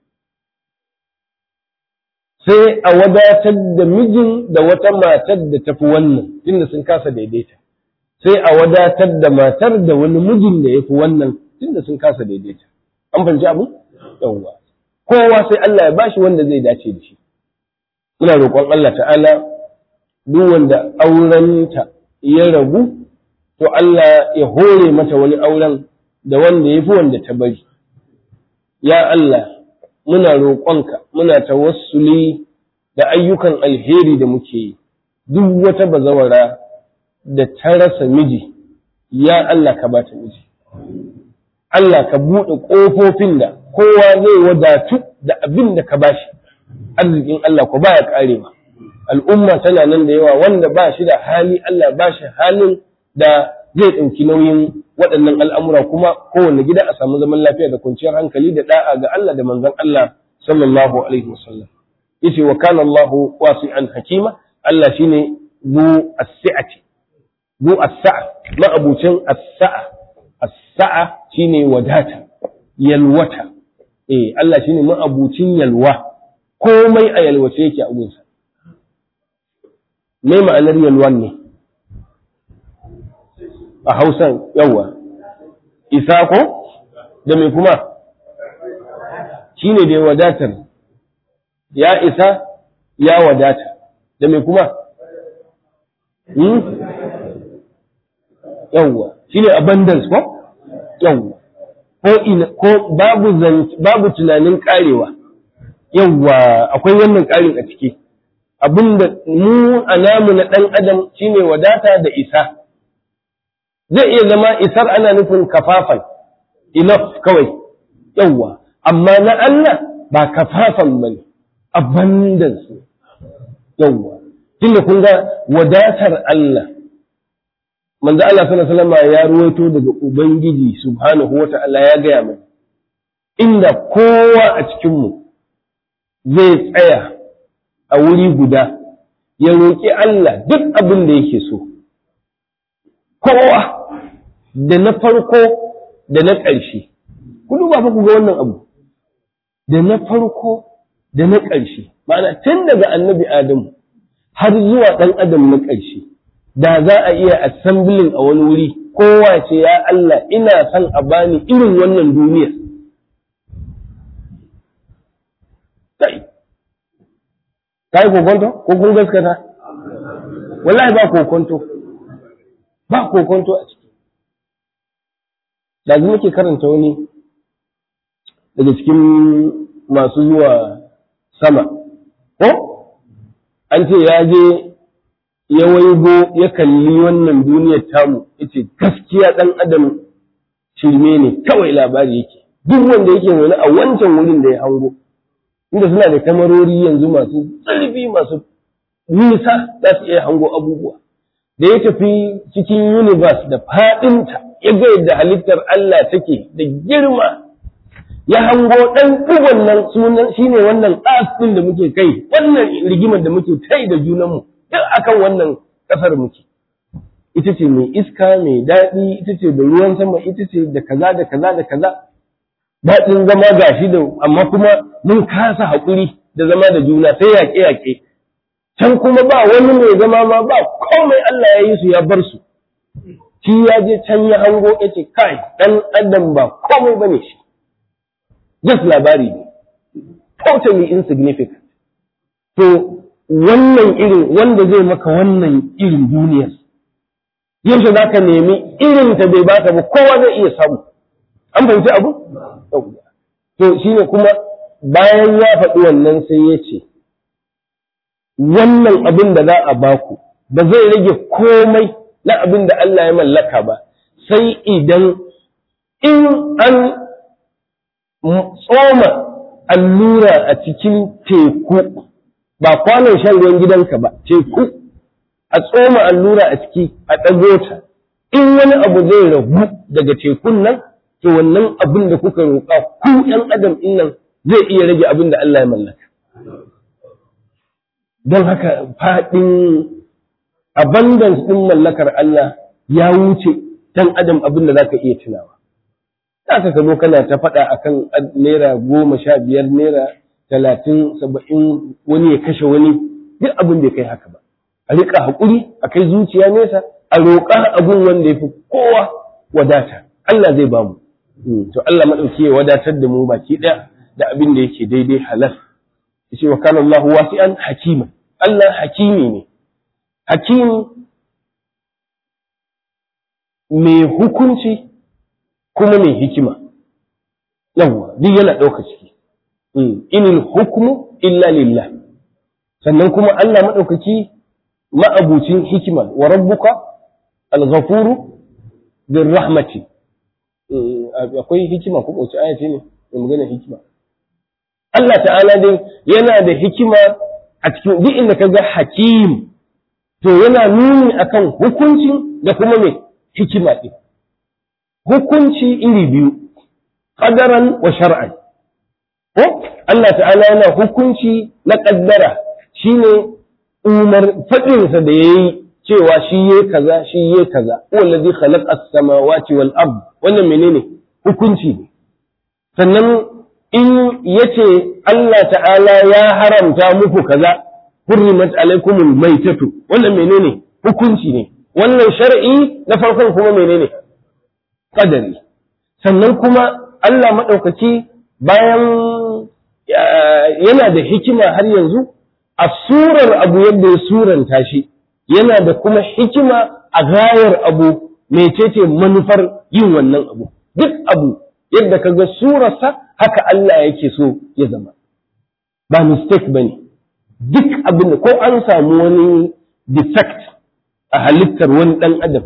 Sai a wadatar da mijin da wata matar da tafi wannan, tunda sun kasa daidaita. Sai a wadatar da matar da wani mijin da ya fi wannan, tunda sun kasa daidaita. An fahimci abu? Yawwa. Kowa sai Allah ya bashi wanda zai dace da shi. Muna roƙon Allah ta'ala duk wanda aurenta ya ragu, to Allah ya hore mata wani auren da wanda ya fi wanda ta bari. Ya Allah, muna roƙonka, muna tawassuli da ayyukan alheri da muke yi, duk wata bazawara da ta rasa miji, ya Allah ka ba ta miji. Allah ka buɗe ƙofofin da kowa zai wadatu da abin da ka bashi, arzikin Allah ko baya ƙarewa. al'umma tana nan da yawa wanda ba shi da hali Allah ba shi halin da zai ɗauki nauyin waɗannan al'amura kuma kowane gida a samu zaman lafiya da kwanciyar hankali da ɗa'a ga Allah da manzon Allah sallallahu alaihi wasallam yace wa kana Allah wasi'an hakima Allah shine bu as-sa'ati bu as-sa'a ma'abucin as-sa'a as-sa'a shine wadata yalwata eh Allah shine ma'abucin yalwa komai a yalwace yake a gunsa me ma'anar yalwan ne a hausan yawa isa ko da mai kuma shi ne da wadatar ya isa ya wadata da mai kuma yawa shi ne abundance ko yawa ko babu babu tunanin karewa yawa akwai wannan karin a ciki abinda mu a namu na ɗan adam shine wadata da isa zai iya zama isar ana nufin kafafan enough kawai yawwa amma na Allah ba kafafan ba ne abundance yawwa tunda kun ga wadatar Allah manzo Allah sallallahu alaihi wasallam ya ruwaito daga ubangiji subhanahu wata'ala ya gaya mai inda kowa a cikin mu zai tsaya a wuri guda ya roƙi Allah duk abin da yake so kowa da na farko da na ƙarshe ku duba fa ku ga wannan abu da na farko da na ƙarshe ma'ana tun daga annabi Adamu har zuwa ɗan adam na ƙarshe da za a iya assembling a wani wuri kowa ce ya Allah ina son a bani irin wannan duniyar kai kai kokonto ko kun gaskata wallahi ba kokonto ba kokonto a ciki da muke karanta wani daga cikin masu zuwa sama ko an ce ya je ya waigo ya kalli wannan duniyar tamu yace gaskiya dan adam shirme ne kawai labari yake duk wanda yake wani a wancan wurin da ya hango inda suna da kamarori yanzu masu tsarfi masu nisa za su iya hango abubuwa da ya tafi cikin universe da faɗinta ya ga yadda halittar Allah take da girma ya hango ɗan ɗigon nan sunan shine wannan ƙas ɗin da muke kai wannan rigimar da muke kai da junanmu duk akan wannan ƙasar muke ita ce mai iska mai daɗi ita ce da ruwan sama ita ce da kaza da kaza da kaza daɗin zama gashi da amma kuma mun kasa haƙuri da zama da juna sai yaƙe-yaƙe can kuma ba wani mai zama ma ba komai Allah ya yi su ya bar su shi ya je can ya hango ya ce kai ɗan adam ba komai bane shi just labari ne totally insignificant to wannan irin wanda zai maka wannan irin duniyar yaushe za ka nemi irin ta bai baka ba kowa zai iya samu an fahimci abu to shine kuma bayan ya faɗi wannan sai ya ce wannan abin da za a baku ba zai rage komai na abin da Allah ya mallaka ba sai idan in an tsoma allura a cikin teku ba kwanon shan ruwan gidanka ba teku a tsoma allura a ciki a ɗago ta in wani abu zai ragu daga tekun nan to wannan abin da kuka roƙa ku ɗan adam ɗin nan zai iya rage abin da Allah ya mallaka don haka faɗin abundance ɗin mallakar Allah ya wuce ɗan adam abin da za ka iya tunawa za ka zo kana ta faɗa akan naira goma sha biyar naira talatin saba'in wani ya kashe wani duk abin da ya kai haka ba a riƙa haƙuri a kai zuciya nesa a roƙa abin wanda ya fi kowa wadata Allah zai bamu to Allah maɗauki ya wadatar da mu baki ɗaya da abin da yake daidai halal yace wa kana Allahu wasi'an hakima Allah hakimi ne hakim mai hukunci kuma mai hikima yawwa duk yana ɗauka ciki inil hukmu illa lillah sannan kuma Allah maɗaukaki ma'abucin hikima wa rabbuka al-ghafuru bir rahmati akwai hikima ko wace aya ce ne mai magana hikima Allah ta'ala dai yana da hikima a cikin duk inda ka ga hakim to yana nuni akan hukuncin da kuma mai hikima ɗin hukunci iri biyu ƙadaran wa shar'an ko Allah ta'ala yana hukunci na ƙaddara shine umar faɗinsa da yayi cewa shi yayi kaza shi yayi kaza wallazi khalaqa as-samawati wal ard wannan menene hukunci ne sannan in yace Allah ta'ala ya haramta muku kaza hurrimat alaikumul maitatu wannan menene hukunci ne wannan shar'i na farkon kuma menene qadari sannan kuma Allah madaukaki bayan yana da hikima har yanzu a surar abu yadda ya suranta shi yana da kuma hikima a gayar abu mecece manufar yin wannan abu duk abu yadda ka ga surarsa haka Allah yake so ya zama ba mistake bane duk abin da ko an samu wani defect a halittar wani dan adam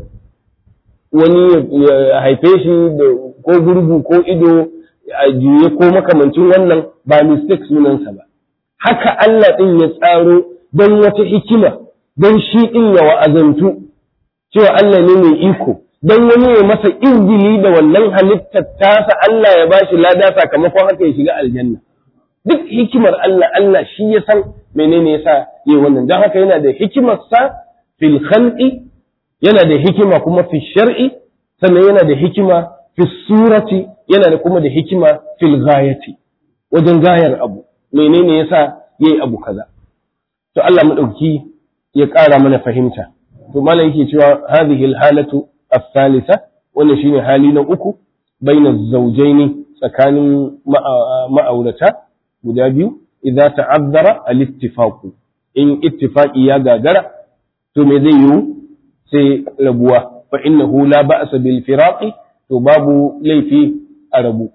wani ya haife shi da ko gurgu ko ido a juye ko makamancin wannan ba mistake sunansa ba haka Allah ɗin ya tsaro don wata hikima don shi ɗin ya wa'azantu cewa Allah ne mai iko don wani ya masa izgili da wannan halittar tasa Allah ya bashi lada sakamakon haka ya shiga aljanna duk hikimar Allah Allah shi ya san menene yasa yi wannan don haka yana da hikimarsa fil khalqi yana da hikima kuma fi shar'i sannan yana da hikima fi surati yana da kuma da hikima fil ghayati wajen gayar abu menene yasa yayi abu kaza to Allah madauki ya ƙara mana fahimta to malam yake cewa hadhihi alhalatu as-salisa wannan shine hali na uku baina zawjaini tsakanin ma'aurata guda biyu idza ta'azzara al-ittifaq in ittifaqi ya gagara to me zai yiwu sai rabuwa fa innahu la ba'sa bil firaqi to babu laifi a rabu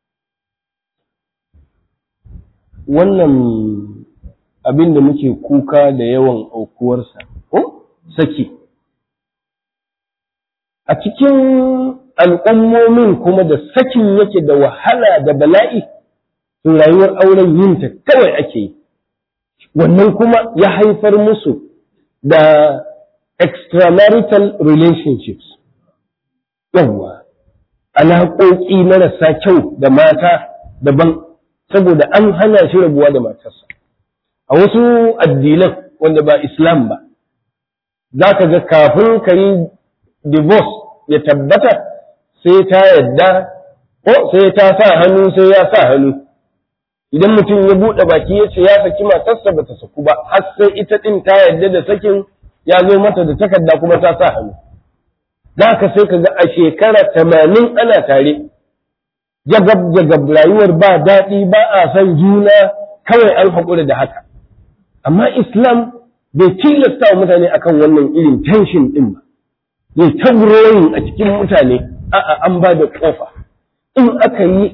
wannan abin da muke kuka da yawan aukuwarsa ko saki a cikin al'ummomin kuma da sakin yake da wahala da bala'i to rayuwar auren yinta kawai ake yi wannan kuma ya haifar musu da extramarital relationships yawwa alaƙoƙi marasa kyau da mata daban saboda an hana shi rabuwa da matarsa a wasu addinan wanda ba islam ba za ka ga kafin ka yi divorce ya tabbata sai ta yadda ko sai ta sa hannu sai ya sa hannu idan mutum ya buɗe baki ya ce ya saki matarsa ba ta saku ba har sai ita ɗin ta yadda da sakin ya zo mata da takarda kuma ta sa hannu za ka sai ka ga a shekara tamanin ana tare jagab jagab rayuwar ba daɗi ba a san juna kawai an haƙura da haka amma islam bai tilasta wa mutane akan wannan irin tension ɗin ba bai ta a cikin mutane a'a an ba da ƙofa in aka yi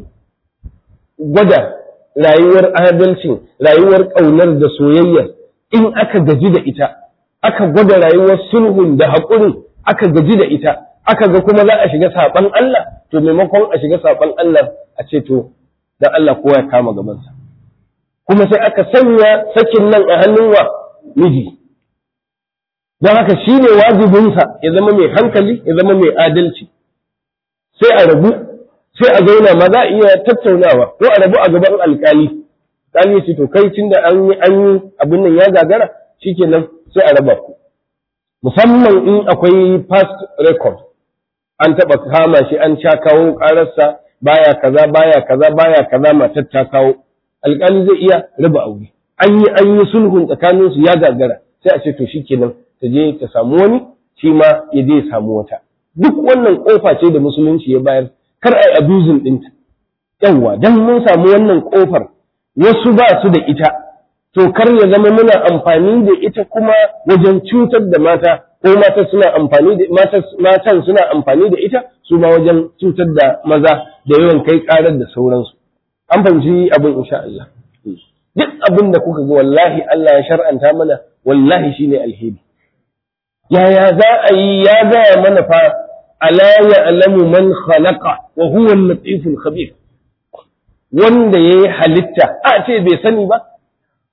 gwada rayuwar adalcin rayuwar ƙaunar da soyayya in aka gaji da ita aka gwada rayuwar sulhun da haƙurin aka gaji da ita aka ga kuma za a shiga saɓan Allah to maimakon a shiga saɓan Allah a ce to dan Allah kowa ya kama gabansa kuma sai aka sanya sakin nan a hannun wa miji don haka shi ne wajibinsa ya zama mai hankali ya zama mai adalci sai a rabu sai a zauna ma za a iya tattaunawa ko a rabu a gaban alkali alkali ce to kai tun da an yi an yi abin nan ya gagara shikenan sai a raba ku musamman in akwai past record an taɓa kama shi an sha kawo ƙararsa baya kaza baya kaza baya kaza matar ta kawo alƙali zai iya raba aure an yi an yi sulhun tsakanin su ya gagara sai a ce to shikenan ta je ta samu wani shi ma ya je ya samu wata duk wannan kofa ce da musulunci ya bayar kar ai abusing ɗinta yawwa dan mun samu wannan kofar wasu ba su da ita to kar ya zama muna amfani da ita kuma wajen cutar da mata ko mata suna amfani da matan suna amfani da ita su ma wajen cutar da maza da yawan kai karar da sauransu an fahimci abin insha Allah duk abin da kuka ga wallahi Allah ya shar'anta mana wallahi shine alheri yaya za a yi ya gaya mana fa ala ya'lamu man khalaqa wa huwa al-latiful khabir wanda yayi halitta a ce bai sani ba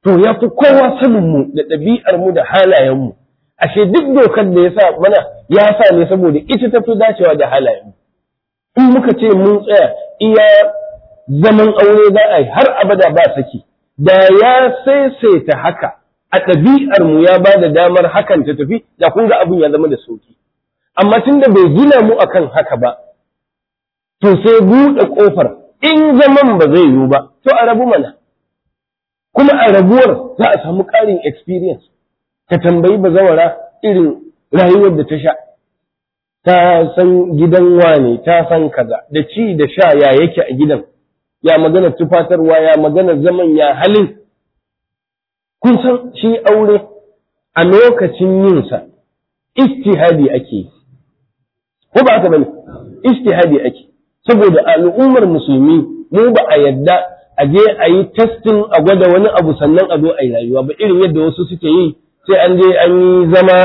to ya fi kowa sanin mu da ɗabi'ar mu da halayen mu ashe duk dokar da ya sa mana ya sa ne saboda ita ta fi dacewa da halayen mu in muka ce mun tsaya iya zaman aure za a yi har abada ba saki da ya saisaita haka a ɗabi'ar mu ya ba da damar hakan ta tafi da kun ga abin ya zama da sauki amma tun da bai gina mu akan haka ba to sai buɗe ƙofar in zaman ba zai yiwu ba to a rabu mana kuma a rabuwar za a samu ƙarin experience ka tambayi bazawara irin rayuwar da ta sha ta san gidan wane ta san kaza da ci da sha ya yake a gidan ya magana tufatarwa ya magana zaman ya halin kun san shi aure a lokacin yinsa istihadi ake yi ko ba haka bane istihadi ake saboda al'ummar musulmi mu ba a yadda a je a yi testing a gwada wani abu sannan a zo a yi rayuwa ba irin yadda wasu suke yi sai an je an yi zama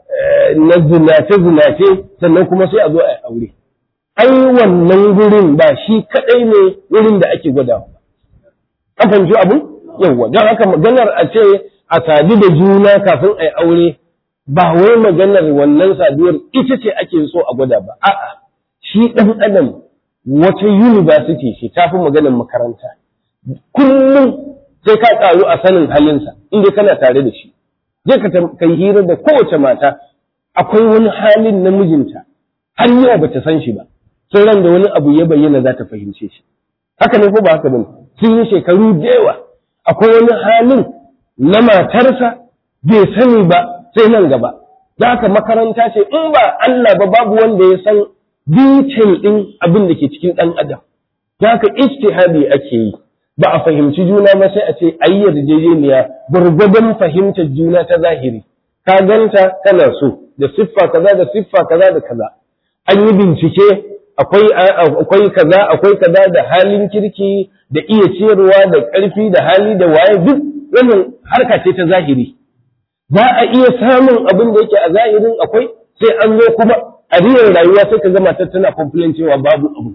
na zinace-zinace sannan kuma sai a zo a yi aure. Ai wannan gurin ba shi kaɗai ne wurin da ake gwadawa. An fahimci abu? Yawwa, don haka maganar a ce a sadu da juna kafin a yi aure ba wai maganar wannan saduwar ita ce ake so a gwada ba. A'a, shi ɗan adam wata university ce ta fi maganar makaranta. Kullum sai ka ƙaru a sanin halinsa, inda kana tare da shi. je ka yi hira da kowace mata akwai wani halin na mijinta har yau bata san shi ba sai ran da wani abu ya bayyana za ta fahimce shi haka ne ko ba haka bane sun yi shekaru da yawa akwai wani halin na matarsa bai sani ba sai nan gaba da haka makaranta ce in ba Allah ba babu wanda ya san detail din abin da ke cikin dan adam da haka ijtihadi ake yi ba a fahimci juna ba sai a ce ayi yarjejeniya gwargwadon fahimtar juna ta zahiri ka ganta kana so da siffa kaza da siffa kaza da kaza an yi bincike akwai akwai kaza akwai kaza da halin kirki da iya ciyarwa da ƙarfi da hali da waye duk wannan harka ce ta zahiri za a iya samun abin da yake a zahirin akwai sai an zo kuma a riyar rayuwa sai ka gama ta tana complain cewa babu abu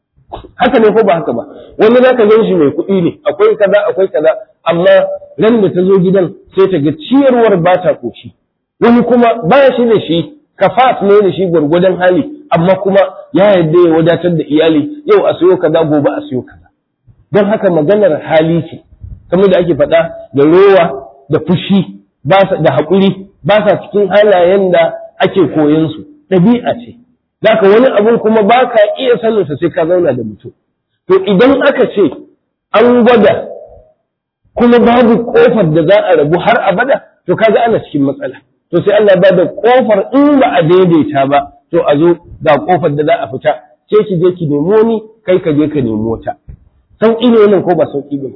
haka ne ko ba haka ba wani za ka gan shi mai kuɗi ne akwai kaza akwai kaza amma ran da ta zo gidan sai ta ga ciyarwar ba ta koshi wani kuma ba shi da shi kafat ne da shi gwargwadon hali amma kuma ya yarda ya wadatar da iyali yau a siyo kaza gobe a siyo kaza don haka maganar hali ce kamar da ake faɗa da rowa da fushi da haƙuri ba sa cikin halayen da ake koyon su ɗabi'a ce Daka wani abun kuma ba ka iya saninsa sai ka zauna da mutum. To idan aka ce an gwada kuma babu kofar da za a rabu har abada, to kaga ana cikin matsala. To sai Allah ba da kofar in ba a daidaita ba, to a zo ga kofar da za a fita, ke ki je ki nemo ni, kai ka je ka nemo ta. Sauƙi ne wannan ko ba sauƙi ba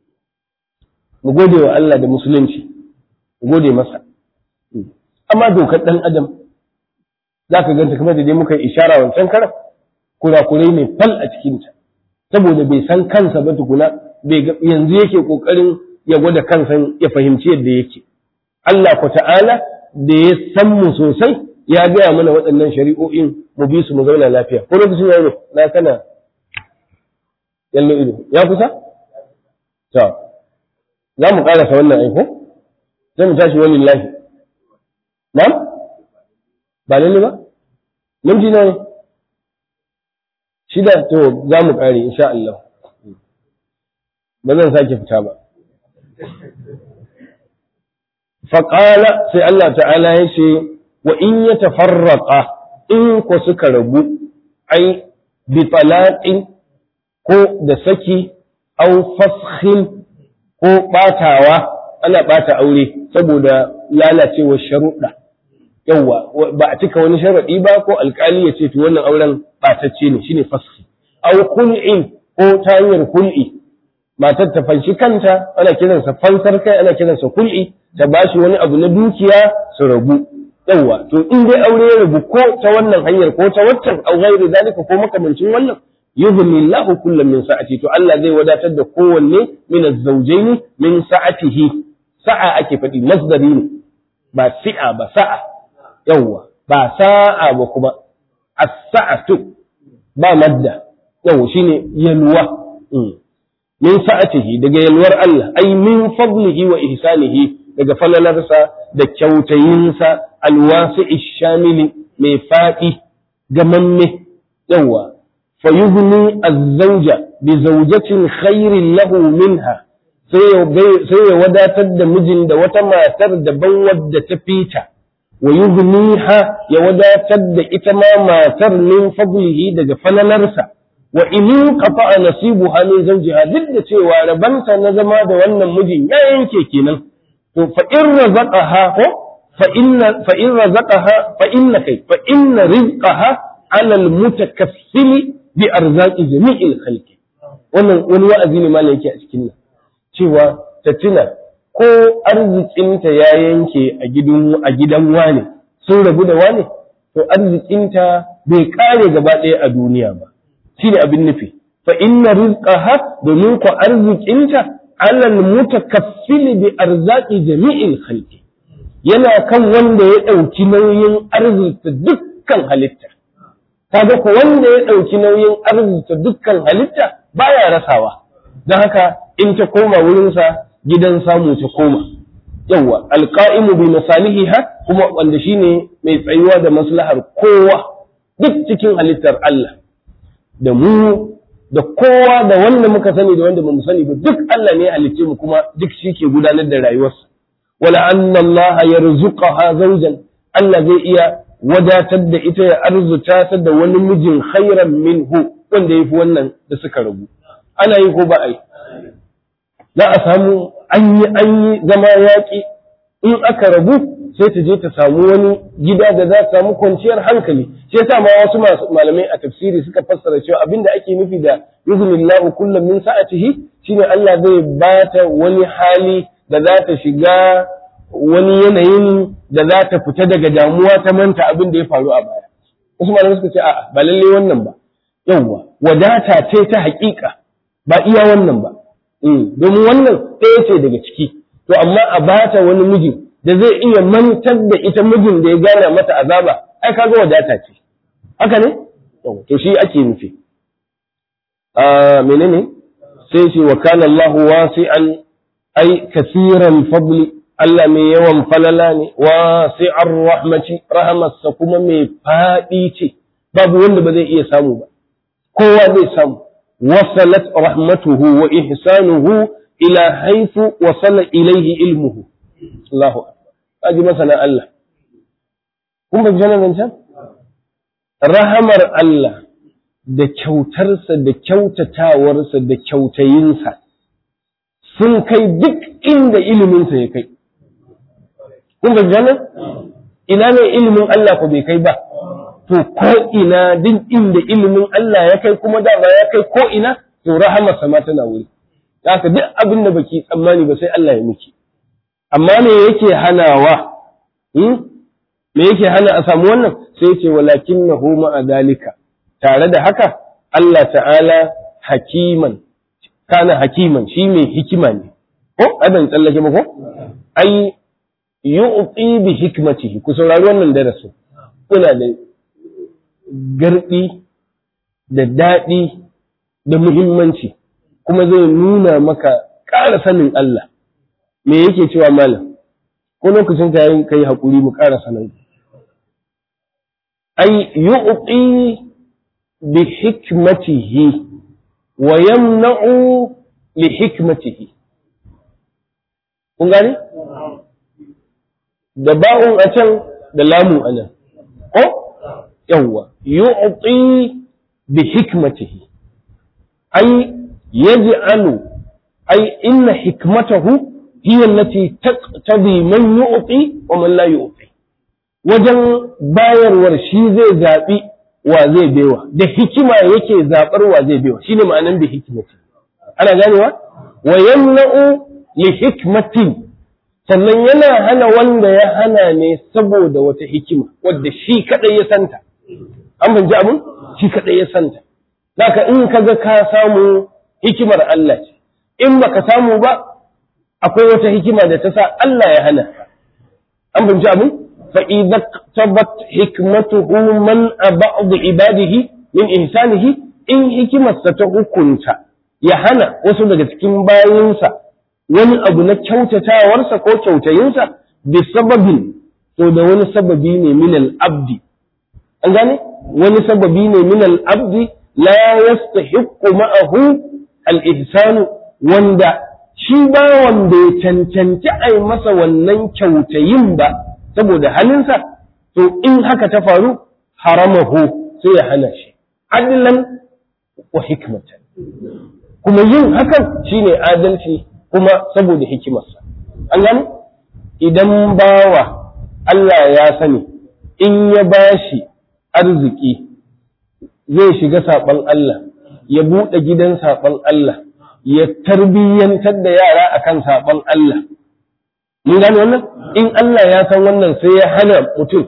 Mu gode wa Allah da musulunci, mu gode masa. Amma dokar ɗan Adam za ka ganta kamar da dai muka yi ishara wancan karan kurakurai ne fal a cikinta saboda bai san kansa ba tukuna yanzu yake kokarin ya gwada kansa ya fahimci yadda yake Allah ku ta'ala da ya san mu sosai ya gaya mana waɗannan shari'o'in mu bi su mu zauna lafiya ko lokacin ya ne na kana yallo ido ya kusa to za mu karasa wannan aiko sai mu tashi wani lahi na'am ba lalle ba minti nawa ne shida to za mu ƙare insha Allah ba zan sake fita ba faƙala sai Allah ta'ala ya ce wa in ya tafarraƙa in ku suka rabu ai bi talaƙin ko da saki au fashin ko ɓatawa ana ɓata aure saboda lalacewar sharuɗa yawwa ba a cika wani sharaɗi ba ko alƙali ya ce to wannan auren ɓatacce ne shine fashi aw kul'in ko ta hanyar kul'i matar ta fanshi kanta ana kiransa fansar kai ana kiransa kul'i ta bashi wani abu na dukiya su rabu yawwa to in dai aure ya rabu ko ta wannan hanyar ko ta waccan au ghairi zalika ko makamancin wannan yughni Allahu kullam min sa'ati to Allah zai wadatar da kowanne min az-zawjayn min sa'atihi sa'a ake faɗi masdari ne ba si'a ba sa'a yawwa ba sa'a ba kuma as-sa'atu ba madda yawwa shine yalwa min sa'atihi daga yalwar Allah ai min fadlihi wa ihsanihi daga falalarsa da kyautayinsa alwasi shamili mai faɗi gamamme yawa fa yughni az-zawja bi zawjatin khairin lahu minha sai ya wadatar da mijin da wata matar daban wadda ta fita wa yughniha ya wadatar da ita ma matar min fadlihi daga falalarsa wa in qata'a nasibuha min zawjiha duk da cewa rabanta na zama da wannan mijin ya yanke kenan to fa in razaqaha ko fa inna fa in razaqaha fa inna kai fa inna rizqaha ala al-mutakaffili bi arzaqi jami'il khalqi wannan wani wa'azi ne malam yake a cikin nan cewa ta tuna ko arzikinta ya yanke a gidan a gidan wane sun rabu da wane to arzikinta bai kare gaba ɗaya a duniya ba shine abin nufi fa inna rizqaha domin ko arzikinta alal mutakaffil bi arzaqi jami'il khalqi yana kan wanda ya ɗauki nauyin arzikta dukkan halitta kaga ko wanda ya ɗauki nauyin arzikta dukkan halitta baya rasawa don haka in ta koma wurinsa gidan samu ta koma yawwa alqa'imu bi masalihiha kuma wanda shine mai tsayuwa da maslahar kowa duk cikin halittar Allah da mu da kowa da wanda muka sani da wanda bamu sani ba duk Allah ne ya halicce mu kuma duk shi ke gudanar da rayuwarsa wala anna Allah yarzuqaha zawjan Allah zai iya wadatar da ita ya arzuta ta da wani mijin khairan minhu wanda yafi wannan da suka rabu ana yi ko ba a yi za a samu an yi an yi zama yaƙi in aka rabu sai ta je ta samu wani gida da za ta samu kwanciyar hankali shi yasa ma wasu masu malamai a tafsiri suka fassara cewa abinda ake nufi da yuznillahu kullum min sa'atihi shine Allah zai bata wani hali da za ta shiga wani yanayin da za ta fita daga damuwa ta manta abin da ya faru a baya wasu malamai suka ce a'a ba lalle wannan ba yawwa wadata ce ta haƙiƙa ba iya wannan ba domin wannan ɗaya ce daga ciki to amma a bata wani mijin da zai iya mantar da ita mijin da ya gana mata azaba ai kaga wadata ce haka ne to shi ake nufi a menene sai shi wa kana Allah wasi'an ai kasiran fadli Allah mai yawan falala ne wasi'ar rahmati rahamarsa kuma mai faɗi ce babu wanda ba zai iya samu ba kowa zai samu وصلت رحمته وإحسانه إلى حيث وصل إليه علمه الله أكبر أجي مثلا الله kun ba jana nan can rahamar Allah da kyautarsa da kyautatawarsa da kyautayinsa sun kai duk inda iliminsa ya kai kun ba jana ina ne ilimin Allah ko bai kai ba to ko ina duk inda ilimin Allah ya kai kuma dama ya kai ko ina to rahamarsa ma tana wuri haka duk abin da baki tsammani ba sai Allah ya miki amma me yake hanawa me yake hana a samu wannan sai ce walakinnahu ma'a dalika tare da haka Allah ta'ala hakiman kana hakiman shi mai hikima ne ko adan tsallake ba ko ai yu'ti bi hikmatihi ku saurari wannan darasin kuna da garɗi da daɗi da muhimmanci kuma zai nuna maka ƙara sanin Allah me yake cewa malam ko lokacin ka yi kai haƙuri mu ƙara sanin ai yu'ti bi hikmatihi wa yamna'u li hikmatihi kun gane da ba'un a can da lamu a nan ko yawwa yu'ti bi hikmatihi ay yaj'alu ay inna hikmatahu hiya allati taqtadi man yu'ti wa man la yu'ti wajen bayarwar shi zai zabi wa zai baiwa da hikima yake zabar wa zai baiwa shine ma'anan bi hikmati ana ganewa wa yamna'u li hikmatin sannan yana hana wanda ya hana ne saboda wata hikima wadda shi kadai ya santa an banji abun shi kadai ya santa Daka in kaga ka samu hikimar Allah ce in baka samu ba akwai wata hikima da ta sa Allah ya hana an banji abun fa idza tabat hikmatuhu man ba'd ibadihi min ihsanihi in hikimarsa ta hukunta ya hana wasu daga cikin bayinsa wani abu na kyautatawarsa ko kyautayinsa bi sababin to da wani sababi ne min al-abdi an gane wani sababi ne min al-abdi la yastahiqqu ma'ahu al-ihsanu wanda shi ba wanda ya cancanci a yi masa wannan kyautayin ba saboda halinsa to in haka ta faru haramahu sai ya hana shi adlan wa hikmatan kuma yin hakan shine adalci kuma saboda hikimarsa an gani idan bawa Allah ya sani in ya bashi arziki zai shiga saɓon Allah ya buɗe gidan saɓon Allah ya tarbiyyantar da yara akan saɓon Allah mun gane wannan in Allah ya san wannan sai ya hana mutum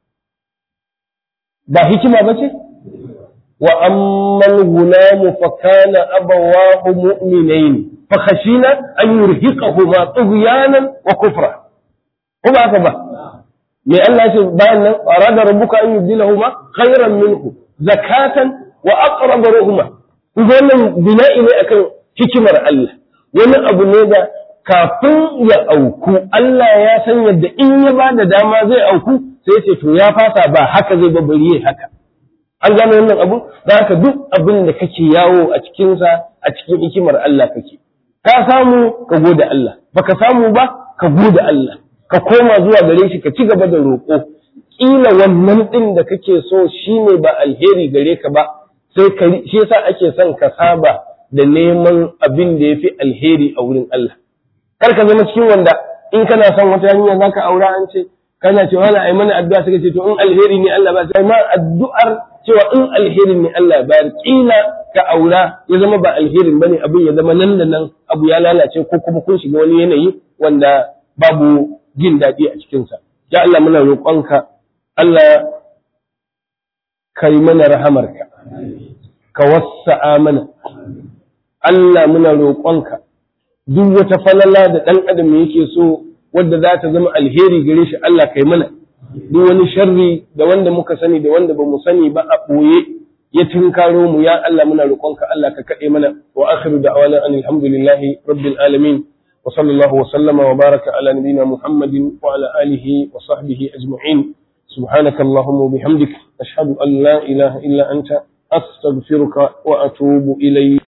ba hikima ba ce wa ammal gulamu fa kana abawahu mu'minain fa khashina an yurhiqahuma tughyanan wa kufra ko ba haka ba me Allah ce bayan nan arada rabbuka an yubdilahuma khayran minhu zakatan wa aqrab ruhuma wannan bina'i ne akan hikimar Allah wani abu ne da kafin ya auku Allah ya san yadda in ya ba da dama zai auku sai ce to ya fasa ba haka zai bari haka an gano wannan abu da haka duk abin da kake yawo a cikinsa a cikin hikimar Allah kake ka samu ka gode Allah baka samu ba ka gode Allah ka koma zuwa gare shi ka ci gaba da roƙo kila wannan din da kake so shine ba alheri gare ka ba sai ka shi yasa ake son ka saba da neman abin da yafi alheri a wurin Allah kar ka zama cikin wanda in kana son wata hanya zaka aura an ce kana cewa wala ai mana addu'a suka ce to in alheri ne Allah ba sai ma addu'ar cewa in alherin ne Allah bayar kila ka aura ya zama ba alherin bane abin ya zama nan da nan abu ya lalace ko kuma kun shiga wani yanayi wanda babu jin daɗi a cikinsa ya Allah muna roƙonka Allah kai mana rahamarka ka wassa'a mana Allah muna roƙonka duk wata falala da ɗan adam yake so wadda za ta zama alheri gare shi Allah kai mana duk wani sharri da wanda muka sani da wanda ba mu sani ba a ɓoye ya tunkaro mu ya Allah muna roƙonka Allah ka kaɗe mana wa akhiru da'wana an alhamdulillahi rabbil alamin wa sallallahu wa sallama wa baraka ala nabiyyina muhammadin wa ala alihi wa sahbihi ajma'in سبحانك اللهم وبحمدك أشهد أن لا إله إلا أنت أستغفرك وأتوب إليك